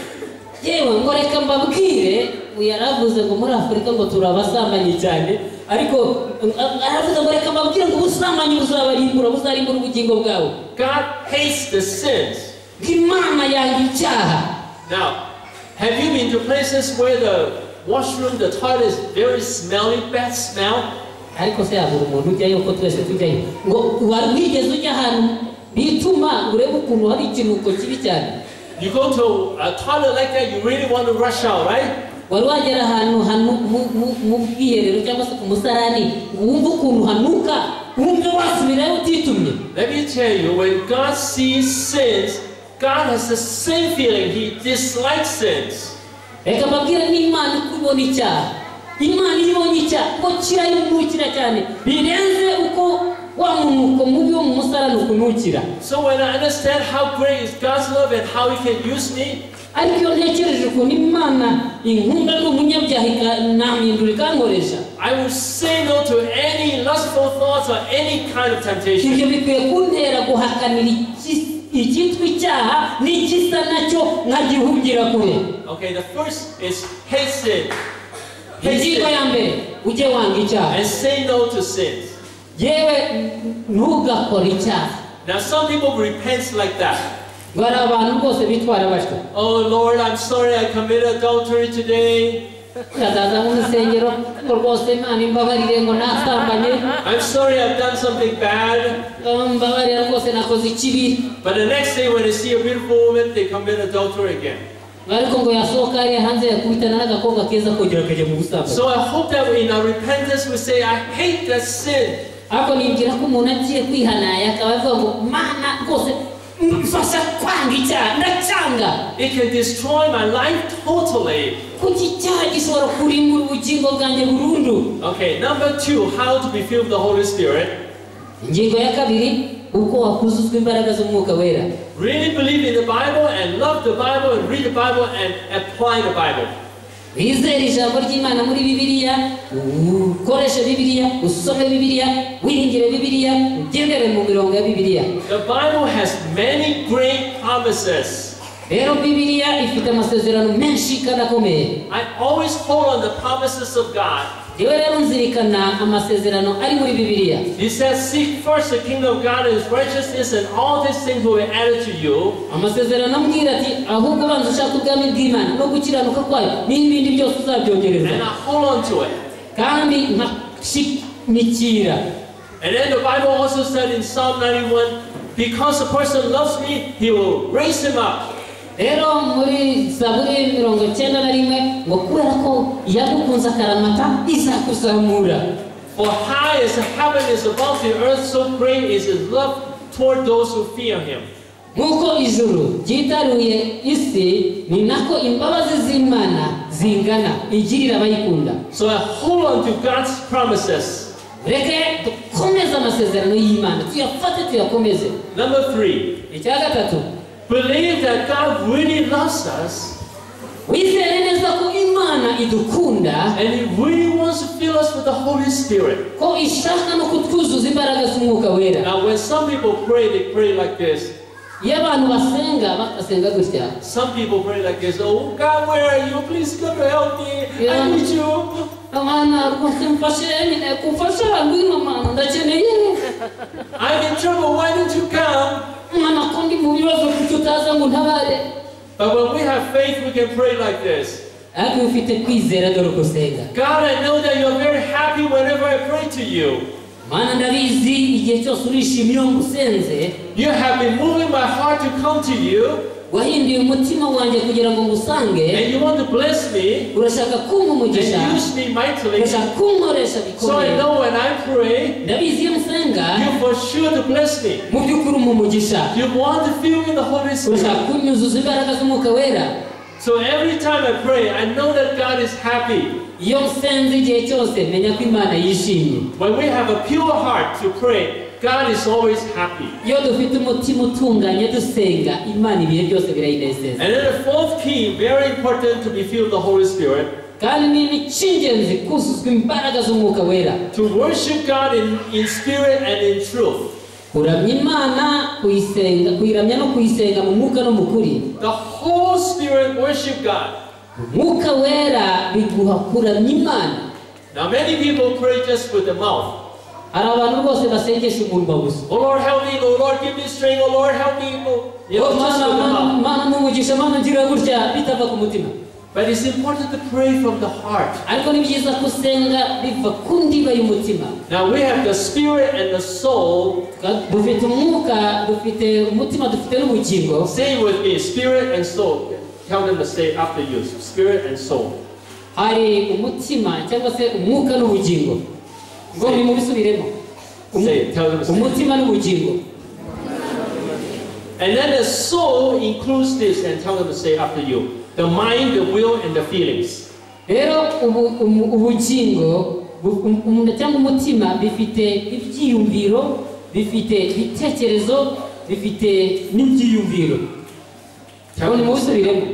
Speaker 2: yewe ngo reka mbabwire yari avuze ngo muri afurika ngo turabasambanyi cyane ariko uh, aravuze ngo reka mbabwire ngo ubusambanyi buzabarimbura buzarimbura ubugingo bwawe
Speaker 1: God hates the sins.
Speaker 2: ngo imana yanga icyaha
Speaker 1: Now, have you been to places where the washroom, the toilet is very smelly, bad smell?
Speaker 2: ariko se yabura umuntu ujyayo ko twese tujyayo ngo wari wigeze ujya ahantu bituma urebe ukuntu hari ikiruhuko kibi cyane
Speaker 1: You go to a toilet like that, you really want to rush out, right?
Speaker 2: wari wagera ahantu hanu- mu- mu- mu bwiherero cyangwa se ku musarani ngo wumve ukuntu hanuka wumve wasubirayo utitumye
Speaker 1: Let me tell you, when God sees sins, God has the same feeling. He dislikes sins.
Speaker 2: reka mbabwire n'imana uko ibona icyaha imana iyo ibonye icyaha ko kirayungukira cyane birenze uko wa munuko mubi wo mu musarani ukunukira
Speaker 1: So when I understand how great is God's love and how He can use me,
Speaker 2: ariko iyo ntekereje ukuntu imana inkunda ni umunyabyaha ikanamindura ikankoresha
Speaker 1: I will say no to any lustful thoughts or any kind of temptation.
Speaker 2: ibyo bikwiye kuntera guhakanira iki- icyitwa icyaha n'igisa nacyo nkagihugira kure
Speaker 1: Okay, the first is hate sin.
Speaker 2: ingingo ya mbere ujye wanga icyaha
Speaker 1: and say no to sins.
Speaker 2: yewe ntugakore icyaha
Speaker 1: Now, some people repent like that.
Speaker 2: bari abantu rwose bitwara batyo
Speaker 1: Oh Lord, I'm sorry I committed adultery today.
Speaker 2: urazaza mu rusengero ngo rwose imana imbabarire ngo nasambanye
Speaker 1: I'm sorry I've done something bad.
Speaker 2: Oh, mbabarira rwose nakoze ikibi
Speaker 1: But the next day, when they see a beautiful woman, they commit adultery again.
Speaker 2: ariko ngo yasohoka hariya hanze yakubitana n'agakobwa keza kongera kajya mu busambanyi
Speaker 1: So I hope that in our repentance, we say, I hate that sin.
Speaker 2: ariko nibwira ko umuntu agiye kwihanaya akaba avuga ngo mana rwose mfasha kwanga icyaha ndacyanga
Speaker 1: It can destroy my life totally.
Speaker 2: kuko icyaha gishobora kurimbura ubugingo bwanjye burundu
Speaker 1: Okay, number two, how to be filled with the Holy Spirit.
Speaker 2: ingingo ya kabiri uko wakuzuzwa imbaraga z'umwuka wera
Speaker 1: Really believe in the Bible and love the Bible and read the Bible and apply the Bible.
Speaker 2: wizere ijambo ry'imana muri bibiliya ukoreshe bibiliya usome bibiliya wiringire bibiliya ugendere mu mirongo ya bibiliya
Speaker 1: The Bible has many great promises.
Speaker 2: rero bibiliya ifite amasezerano menshi kandi akomeye
Speaker 1: I always hold on the promises of God.
Speaker 2: yewe rero nzirikana amasezerano ari muri bibiliya
Speaker 1: He says, Seek first the kingdom of God and his righteousness, and all these things will be added to you.
Speaker 2: amasezerano ambwira ati ahubwo banza ushaka ubwami bw'imana no gukiranuka kwayo n'ibindi byose uzabyongereza
Speaker 1: And I hold on to it.
Speaker 2: kandi nkashimikira
Speaker 1: And then the Bible also said in Psalm 91 because the person loves me, he will raise him up.
Speaker 2: rero muri zaburi mirongo icyenda na rimwe ngo kubera ko yagukunze akaramata izakuzamura
Speaker 1: For high as heaven is above the earth, so great is his love toward those who fear him.
Speaker 2: nk'uko ijuru ryitaruye isi ni nako imbabazi z'imana zingana igirira abayikunda
Speaker 1: So I hold on to God's promises.
Speaker 2: reke dukomeze amasezerano y'imana tuyafate tuyakomeze
Speaker 1: Number three.
Speaker 2: icya gatatu
Speaker 1: Believe that God really loves us
Speaker 2: wizere neza ko imana idukunda
Speaker 1: and He really wants to fill us with the Holy Spirit.
Speaker 2: ko ishaka no kutwuzuza imbaraga z'umwuka wera
Speaker 1: Now, when some people pray, they pray like this.
Speaker 2: iyo abantu basenga bakasenga gutya
Speaker 1: Some people pray like this. Oh, God, where are you? Please come to help me.
Speaker 2: Yeah.
Speaker 1: I need you.
Speaker 2: abana rwose mfashe nyine kumfasha ngwino mama ndakeneye
Speaker 1: I'm in trouble. Why didn't you come?
Speaker 2: mwana ko ndi mu bibazo kuki utaza ngo untabare
Speaker 1: But when we have faith, we can pray like this.
Speaker 2: ariko iyo ufite kwizera dore uko usenga
Speaker 1: God, I know that you're very happy whenever I pray to you.
Speaker 2: mana ndabizi igihe cyose urishimye iyo ngusenze
Speaker 1: You have been moving my heart to come to you,
Speaker 2: wahinduye umutima wanjye kugira ngo ngusange
Speaker 1: and you want to bless me
Speaker 2: urashaka kumpa
Speaker 1: and
Speaker 2: umugisha
Speaker 1: use me mightily.
Speaker 2: urashaka kunkoresha
Speaker 1: So I
Speaker 2: bikomeye
Speaker 1: know when I pray,
Speaker 2: ndabizi iyo musenga
Speaker 1: You for sure to bless me.
Speaker 2: mu by'ukuri umpa umugisha
Speaker 1: You want to fill me with the Holy
Speaker 2: urashaka
Speaker 1: Spirit.
Speaker 2: kunyuzuza imbaraga z'umwuka wera
Speaker 1: So every time I pray, I know that God is happy.
Speaker 2: iyo musenze igihe cyose menya ko imana yishimye
Speaker 1: When we have a pure heart to pray, God is always happy.
Speaker 2: iyo dufite umutima utunganye dusenga imana ibihe byose birayinezeza
Speaker 1: And then the fourth key, very important to be filled with the Holy Spirit,
Speaker 2: kandi nini cy'ingenzi kuzuzwa imbaraga z'umwuka wera
Speaker 1: to worship God in, in spirit and in truth.
Speaker 2: kuramya imana kuyisenga kuyiramya no kuyisenga mu mwuka no mu kuri
Speaker 1: The whole spirit worship God.
Speaker 2: umwuka wera biguha kuramya imana
Speaker 1: Now many people pray just with the mouth.
Speaker 2: hari abantu rwose basengesha umunwa gusa
Speaker 1: Oh Lord, help me. Oh Lord, give me strength. Oh Lord, help me. Oh, you know, just
Speaker 2: mana
Speaker 1: with the
Speaker 2: mana
Speaker 1: mouth.
Speaker 2: mana n'umugisha mana ngira gutya bitava ku mutima
Speaker 1: But it's important to pray from the heart.
Speaker 2: ariko ni byiza gusenga biva ku ndiba y'umutima
Speaker 1: Now we have the spirit and the soul.
Speaker 2: dufite umwuka dufite umutima dufite n'ubugingo
Speaker 1: Say it with me, spirit and soul. Tell them to say after you, spirit and soul.
Speaker 2: hari umutima cyangwa se umwuka n'ubugingo ngo
Speaker 1: Say.
Speaker 2: nimubisubiremo Umu-
Speaker 1: Say it, tell them to say. it.
Speaker 2: umutima n'ubugingo
Speaker 1: And then the soul includes this, and tell them to say after you. The mind, the will, and the feelings.
Speaker 2: rero ubu- umu- ubugingo bu- um- um- cyangwa umutima bifite ibyiyumviro bifite ibitekerezo bifite n'ibyiyumviro ngo
Speaker 1: Tell them, to-
Speaker 2: nimubisubiremo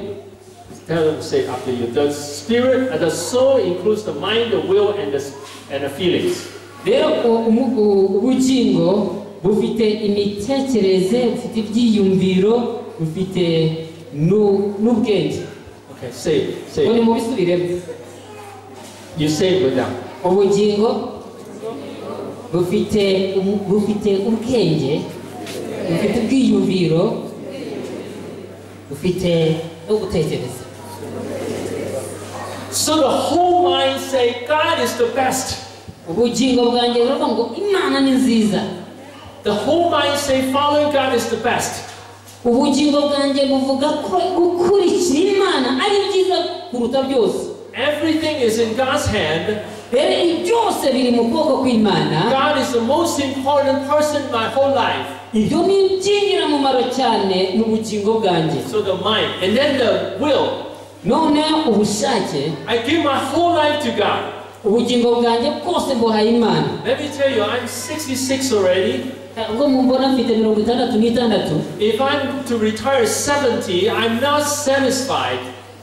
Speaker 1: tell them to say after you. The spirit, uh, the soul includes the mind, the will, and the and the feelings.
Speaker 2: rero u- umu- u- ubugingo bufite imitekerereze bufite ibyiyumviro bufite nu- n'ubwenge
Speaker 1: Okay, say it, say
Speaker 2: ngo
Speaker 1: it.
Speaker 2: nimubisubiremo
Speaker 1: you saved with them.
Speaker 2: ubugingo bufite ubu- bufite ubwenge bufite ubwiyumviro bufite no gutekereza
Speaker 1: So the whole mind say, God is the best.
Speaker 2: ubugingo bwanjye buravuga ngo imana ni nziza
Speaker 1: The whole mind say, following God is the best.
Speaker 2: ubugingo bwanjye buvuga ko gukurikira imana ari byiza kuruta byose
Speaker 1: Everything is in God's hand.
Speaker 2: rero ibi byose biri mu kuboko kw'imana
Speaker 1: God is the most important person in my whole life.
Speaker 2: ibyo ni iby'ingirakamaro cyane mu bugingo bwanjye
Speaker 1: So the mind. And then the will.
Speaker 2: none ubushake
Speaker 1: I give my whole life to God.
Speaker 2: ubugingo bwanjye bwose mbuhaye imana
Speaker 1: Let me tell you, I'm 66 already.
Speaker 2: ubwo mumbona mfite mirongo itandatu n'itandatu
Speaker 1: If I'm to retire at 70, I'm not satisfied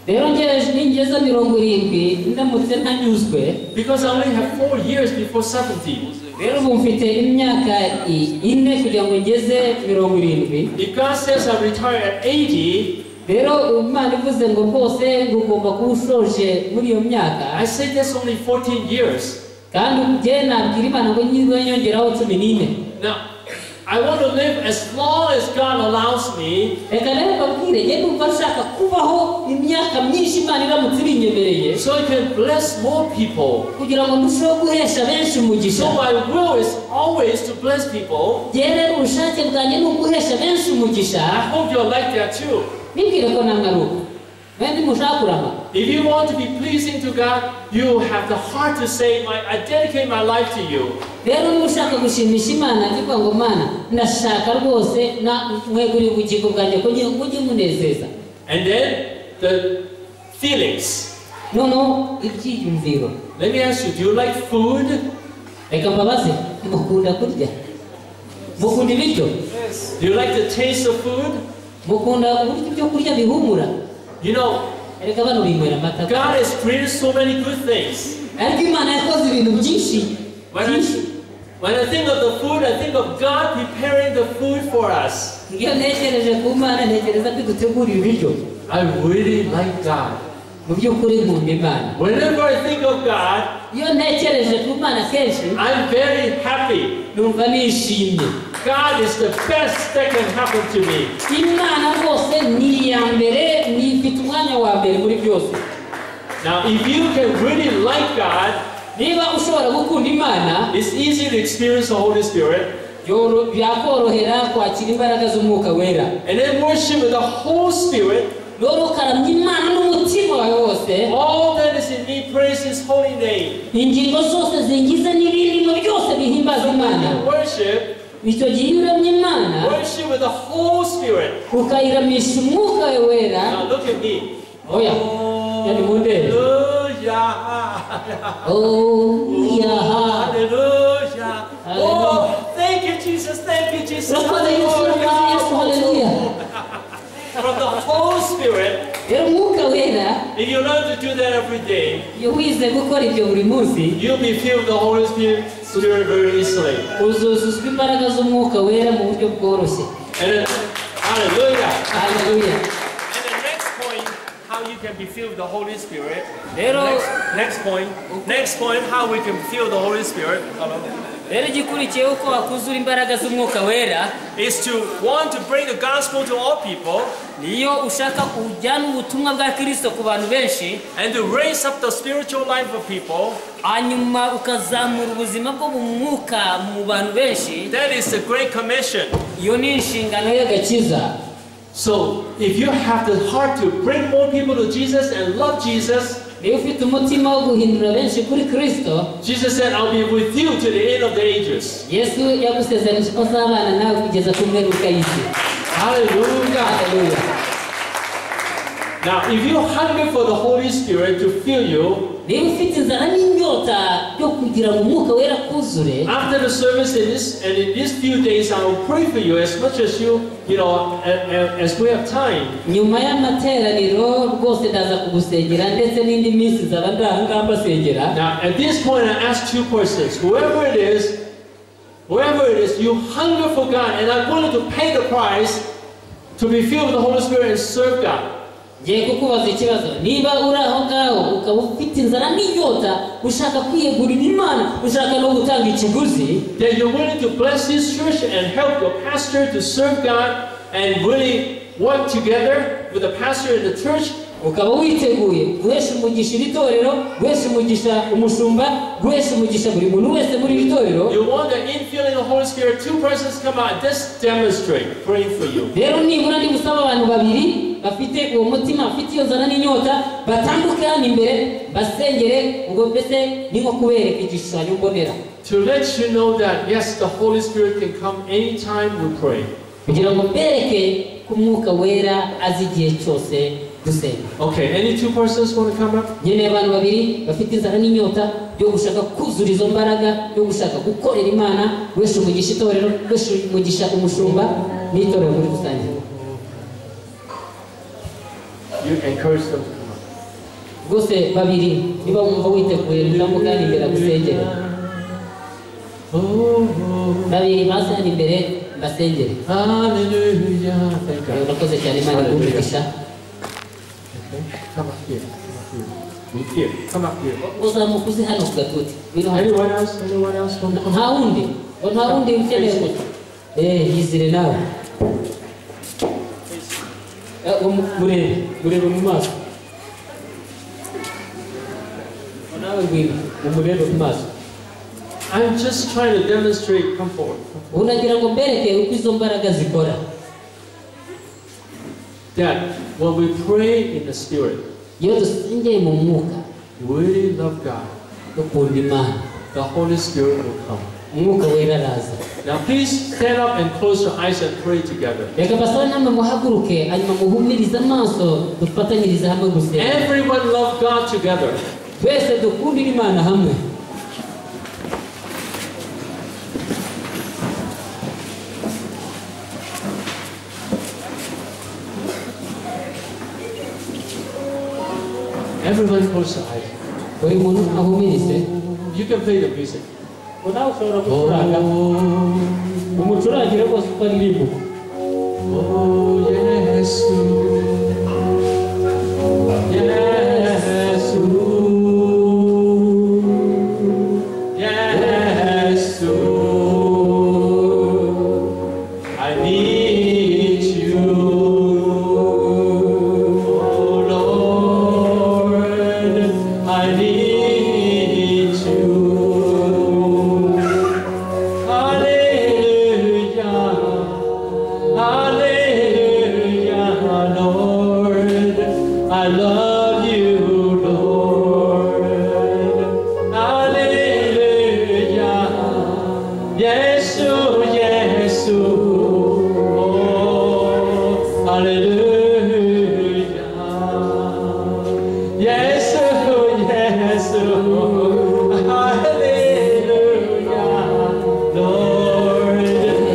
Speaker 2: rero ngeje ningeza mirongo irindwi ndamutse ntanyuzwe
Speaker 1: because I only have four years before 70.
Speaker 2: rero ubu mfite imyaka i- ine kugira ngo ngeze mirongo irindwi
Speaker 1: If God says I retire at 80,
Speaker 2: rero imana ivuze ngo rwose ngugomba kuba usoje muri iyo myaka
Speaker 1: I say that's only 14 years.
Speaker 2: kandi njye nabwira imana ngo nyizwe nyongeraho cumi n'ine
Speaker 1: Now, I want to live as long as God allows me.
Speaker 2: reka rero mbabwire njye numva nshaka kubaho imyaka myinshi imana iramutse ibinyemereye
Speaker 1: so I can bless more people.
Speaker 2: kugira ngo ndusheho guhesha benshi umugisha
Speaker 1: So my will is always to bless people.
Speaker 2: njye rero ubushake bwanjye ni uguhesha benshi umugisha
Speaker 1: I hope you're like that too.
Speaker 2: nibwire ko namwe ari uko mwembi mushaka kurama
Speaker 1: If you want to be pleasing to God, you have the heart to say, my, I dedicate my life to you.
Speaker 2: rero niba ushaka gushimisha imana ntivuga ngo mana ndashaka rwose na mweguriye ubugingo bwanjye ko ngiye- mujye munezeza
Speaker 1: And then the feelings.
Speaker 2: noneho ibyiyumviro
Speaker 1: Let me ask you, do you like food?
Speaker 2: reka mbabaze mukunda kurya mukunda ibiryo
Speaker 1: Do you like the taste of food?
Speaker 2: mukunda uburyo ibyo kurya bihumura
Speaker 1: You know,
Speaker 2: reka bano binywera amata
Speaker 1: God has created so many good things.
Speaker 2: ariko imana yakoze ibintu byinshi
Speaker 1: When I,
Speaker 2: byinshi
Speaker 1: when I think of the food, I think of God preparing the food for us.
Speaker 2: iyo ntekereje ku mana ntekereza ko dutegurira ibiryo
Speaker 1: I really like God.
Speaker 2: mu by'ukuri nkunda imana
Speaker 1: Whenever I think of God,
Speaker 2: iyo ntekereje ku mana kenshi
Speaker 1: I'm very happy.
Speaker 2: numva nishimye
Speaker 1: God is the best that can happen to me.
Speaker 2: imana rwose ni iya mbere ni ifite umwanya wa mbere muri byose
Speaker 1: Now, if you can really like God,
Speaker 2: niba ushobora gukunda imana
Speaker 1: it's easy to experience the Holy Spirit
Speaker 2: byoro- byakorohera kwakira imbaraga z'umwuka wera
Speaker 1: and then worship with the whole Spirit.
Speaker 2: rero ukaramya imana n'umutima wawe wose
Speaker 1: All that is in me praise His holy name.
Speaker 2: ingingo zose zingize n'ibirimo byose bihimbaza
Speaker 1: So when
Speaker 2: imana
Speaker 1: you worship,
Speaker 2: icyo gihe iyo uramya imana
Speaker 1: worship with the whole Spirit.
Speaker 2: ukayiramisha umwuka wawe wera
Speaker 1: Now, look at me.
Speaker 2: oya yani mundebe
Speaker 1: Hallelujah.
Speaker 2: oh yaha
Speaker 1: Hallelujah. Oh, thank you, Jesus. Thank you, Jesus.
Speaker 2: Urakoze Yesu, urakoze Yesu, haleluya.
Speaker 1: From the whole Spirit,
Speaker 2: rero umwuka wera
Speaker 1: if you learn to do that every day,
Speaker 2: iyo wize gukora ibyo buri munsi
Speaker 1: you'll be filled with the Holy Spirit Spirit very easily.
Speaker 2: uzuzuzwa imbaraga z'umwuka wera mu buryo bworoshye
Speaker 1: And then, hallelujah.
Speaker 2: haleluya
Speaker 1: And the next point, how you can be filled with the Holy Spirit.
Speaker 2: Pero-
Speaker 1: Next, next point. Next point, how we can feel the Holy Spirit.
Speaker 2: rero igikurikiyeho uko wakuzura imbaraga z'umwuka wera
Speaker 1: Is to want to bring the gospel to all people
Speaker 2: niyo ushaka ujyana ubutumwa bwa kirisito ku bantu benshi
Speaker 1: and to raise up the spiritual life of people.
Speaker 2: hanyuma ukazamura ubuzima bwo mu mwuka mu bantu benshi
Speaker 1: That is the Great Commission.
Speaker 2: iyo ni inshingano y'agakiza
Speaker 1: So, if you have the heart to bring more people to Jesus and love Jesus,
Speaker 2: niba ufite umutima wo guhindura benshi kuri kirisito
Speaker 1: Jesus said, I'll be with you to the end of the ages.
Speaker 2: yesu yagusezeranije ko azabana nawe kugeza ku mperuka y'isi
Speaker 1: Hallelujah.
Speaker 2: haleluya
Speaker 1: Now, if you hunger for the Holy Spirit to fill you,
Speaker 2: niba ufite inzara n'inyota yo kugira ngo umwuka wera kuzure
Speaker 1: after the service in this and in these few days, I will pray for you as much as you, you know, a- a- as we have time.
Speaker 2: nyuma y'amateraniro rwose ndaza kugusengera ndetse n'indi minsi nzaba ndi aha ngaha mbasengera
Speaker 1: Now, at this point, I ask two persons, whoever it is, whoever it is, you hunger for God, and I'm willing to pay the price to be filled with the Holy Spirit and serve God.
Speaker 2: ngiye kukubaza ikibazo niba uri aho ngaho ukaba ufite inzara n'inyota ushaka kwiyegurira imana ushaka no gutanga ikiguzi
Speaker 1: that you're willing to bless this church and help your pastor to serve God and really work together with the pastor and the church,
Speaker 2: ukaba witeguye guhesha umugisha iri torero guhesha umugisha umushumba guhesha umugisha buri muntu wese muri iri torero
Speaker 1: you want the infilling of the Holy Spirit, two persons come out, just demonstrate, praying for you.
Speaker 2: rero nibura ndi gusaba abantu babiri bafite uwo mutima bafite iyo nzara n'inyota batambuke hano imbere basengere ngo mbese ni nko kubereka igishushanyo mbonera
Speaker 1: To let you know that, yes, the Holy Spirit can come anytime we pray.
Speaker 2: kugira ngo mbereke ko umwuka wera azi igihe cyose dusenga
Speaker 1: Okay, any two persons want to come up?
Speaker 2: nyine abantu babiri bafite inzara n'inyota yo gushaka kuzura izo mbaraga yo gushaka gukorera imana guhesha umugisha itorero guhesha umugisha umushumba n'itorero muri rusange
Speaker 1: You encourage them to come up.
Speaker 2: rwose babiri niba wumva witeguye ntambuka hano imbere gusengera
Speaker 1: Oh,
Speaker 2: babiri baza hano imbere mbasengere
Speaker 1: oh, hallelujah. Thank God.
Speaker 2: urakoze cyane imana iguhumuriza
Speaker 1: Okay, come up here. Come up here. Me here. Come up here.
Speaker 2: uzamuka uze hano ku gatuti biri hano
Speaker 1: Anyone else? Anyone else want to come?
Speaker 2: nta wundi ngo nta wundi ukeneye gusa eee yizire nawe Eh, umu- murebe murebe mu maso Ngo nawe ngwino umurebe mu maso
Speaker 1: I'm just trying to demonstrate comfort.
Speaker 2: ubu nagira ngo mbereke uko izo mbaraga zikora
Speaker 1: That when we pray in the Spirit,
Speaker 2: iyo dusengeye mu mwuka
Speaker 1: we really love God,
Speaker 2: dukunda imana
Speaker 1: the Holy Spirit will come.
Speaker 2: umwuka wera araza
Speaker 1: Now please stand up and close your eyes and pray together.
Speaker 2: reka basore namwe muhaguruke hanyuma muhumirize amaso dufatanyirize hamwe gusenga
Speaker 1: Everyone love God together.
Speaker 2: twese dukundire imana hamwe
Speaker 1: Everyone close your eyes.
Speaker 2: buri muntu ahumirize
Speaker 1: You can play the music.
Speaker 2: ngo nawe ushobora gucuranga umucurangire rwose uko aririmbo
Speaker 1: oh Yesu, Yesu, Yesu, I need you, oh Lord, I need you. Hallelujah, Hallelujah, Lord, I love you, Lord. Hallelujah, yes, yes, oh, Hallelujah, yes, yes, Hallelujah. Lord,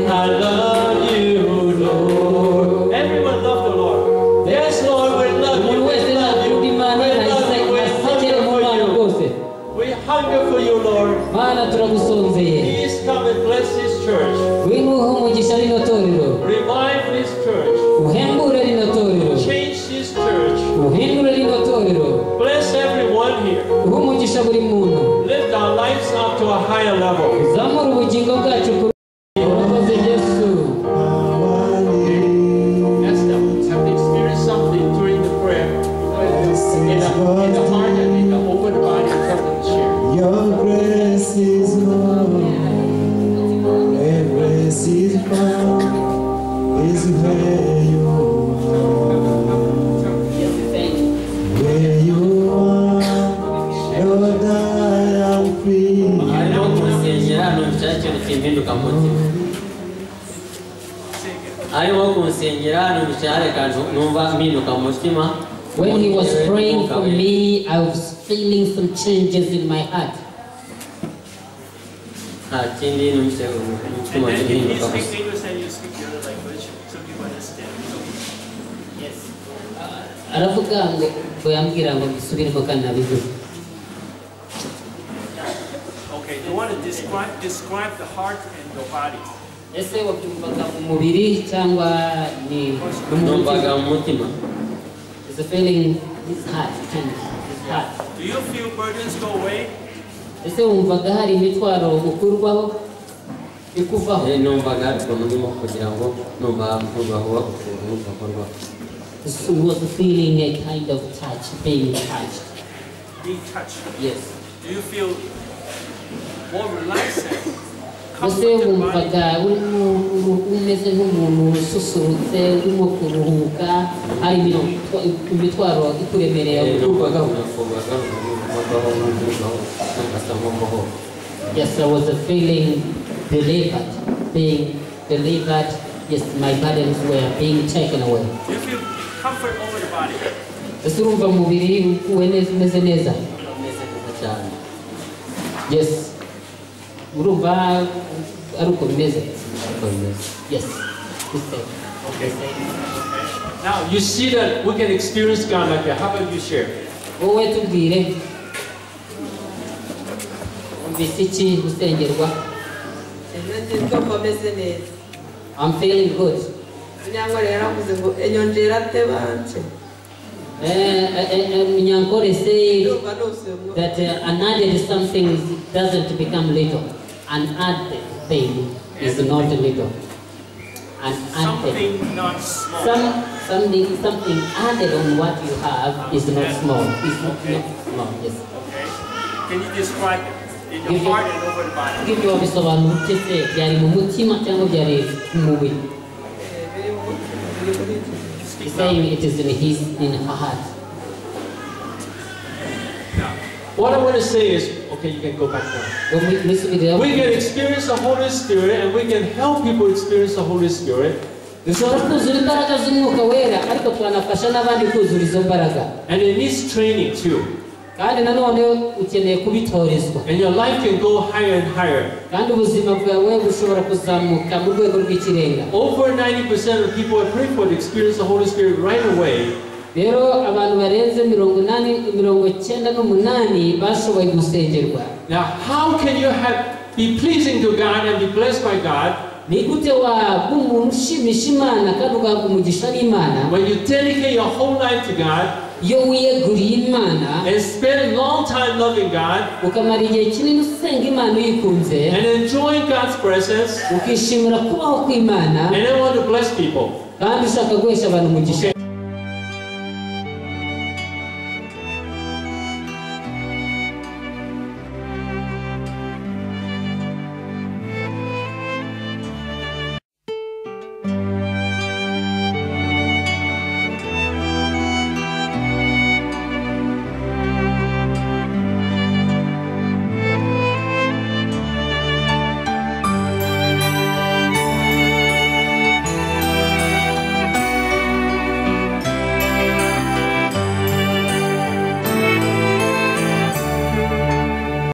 Speaker 1: I love you, Lord. Everyone love the Lord. Yes, Lord, we love you. We
Speaker 2: umuntu wese
Speaker 1: love you.
Speaker 2: nakunda
Speaker 1: We
Speaker 2: imana
Speaker 1: love you. We
Speaker 2: asekere mu mana
Speaker 1: hunger for
Speaker 2: rwose
Speaker 1: you. We hunger for you, Lord.
Speaker 2: mana turagusonzeye
Speaker 1: Please come and bless this church.
Speaker 2: wimuhe umugisha rino torero
Speaker 1: Revive this church.
Speaker 2: uhembure rino torero
Speaker 1: Change this church.
Speaker 2: uhindure rino torero
Speaker 1: Bless everyone here.
Speaker 2: uhe umugisha buri muntu
Speaker 1: Lift our lives up to a higher level.
Speaker 2: zamura ubugingo bwacu ku urakoze yesu
Speaker 1: Ask them. Have they experienced something during the prayer? In the, in the heart and in the open body, help them share.
Speaker 3: Your grace is more, and grace is found, is where you are. Where you are, Lord, I am free.
Speaker 5: harimo kunsengera ntushake impinduka mutima harimo kunsengera ntushake numva mpinduka mutima
Speaker 2: when he was praying for me i was feeling some changes in my heart
Speaker 5: nta kindi numvise umutima
Speaker 6: And then if
Speaker 5: uhinduka
Speaker 6: you
Speaker 5: gusa
Speaker 6: speak English and you speak the other language, so people understand. Yes.
Speaker 2: aravuga ngo ngo yambwira ngo mbisubiremo kandi nabivuze
Speaker 6: Okay, you want to describe, describe the heart and the body.
Speaker 2: ese wabyumvaga mu mubiri cyangwa ni
Speaker 5: numvaga mu mutima
Speaker 2: It's a feeling, it's hot, kind of, it's hot.
Speaker 6: Do you feel burdens go away?
Speaker 2: ese wumvaga hari imitwaro ukurwaho ikuvaho
Speaker 5: Eh, numvaga ariko murimo kugira ngo numva hakorwa vuba ukuntu hakorwaho
Speaker 2: It's- it was a feeling a kind of touch being touched
Speaker 6: Being touched.
Speaker 2: yes
Speaker 6: Do you feel more relaxed? and
Speaker 2: ese
Speaker 6: comforted body?
Speaker 2: wumvaga urimo uru- umeze nk'umuntu ususurutse urimo kuruhuka hari imitwa- imitwaro ikuremereye
Speaker 5: Eh, numvaga
Speaker 2: ukurwagaho
Speaker 5: unakorwaga unakorwaho n'ukurwaho ugasa nk'umuhoho
Speaker 2: Yes, I was a feeling delivered, being delivered. Yes, my burdens were being taken away.
Speaker 6: Do you feel comfort over the body?
Speaker 2: Ese urumva umubiri uwe neza umeze neza?
Speaker 5: ameze neza cyane
Speaker 2: Yes. Urumva ari uko bimeze?
Speaker 5: uko bimeze
Speaker 2: Yes. It's safe.
Speaker 6: Okay.
Speaker 1: Now you see that we can experience God like that. How about you share?
Speaker 2: Wowe tubwire umvise iki gusengerwa
Speaker 4: ejo nzitwa ko meze neza
Speaker 2: I'm feeling good.
Speaker 4: kunyangwa rero yaravuze ngo enyongera ate banje
Speaker 2: Eh, eh, eh, Munyankore said
Speaker 4: ndumva nusuyemo
Speaker 2: that uh, an added something doesn't become little. An added thing is not little. An added
Speaker 6: Something not small.
Speaker 2: some something something added on what you have is not small. Is not,
Speaker 6: Okay.
Speaker 2: not small. Yes.
Speaker 6: Okay. Can you describe it in your heart and over the body?
Speaker 2: Ibyo wabisobanura ute se byari mu mutima cyangwa byari mu mubiri?
Speaker 4: biri mu mutima biri muri njye
Speaker 2: He's saying it is in his in her heart.
Speaker 1: What I want to say is, okay, you can go back now.
Speaker 2: Ngo mu- musubirira-
Speaker 1: We can experience the Holy Spirit and we can help people experience the Holy Spirit.
Speaker 2: dushobora kuzura imbaraga z'umwuka wera ariko twanafasha n'abandi kuzura izo mbaraga
Speaker 1: And it needs training too.
Speaker 2: kandi nanone ukeneye kubitorezwa
Speaker 1: And your life can go higher and higher.
Speaker 2: kandi ubuzima bwawe bushobora kuzamuka mu rwego rw'ikirenga
Speaker 1: Over 90% of people I pray for to experience the Holy Spirit right away.
Speaker 2: rero abantu barenze mirongo inani mirongo icyenda n'umunani bashoboye gusengerwa
Speaker 1: Now, how can you have, be pleasing to God and be blessed by God
Speaker 2: ni gute waba umuntu ushimisha imana kandi ugahabwa umugisha n'imana
Speaker 1: when you dedicate your whole life to God
Speaker 2: iyo wiyeguriye imana
Speaker 1: and spend a long time loving God
Speaker 2: ukamara igihe kinini usenga imana uyikunze
Speaker 1: and enjoying God's presence
Speaker 2: ukishimira kubaho kw'imana
Speaker 1: and then want to bless people?
Speaker 2: kandi ushaka guhesha abantu umugisha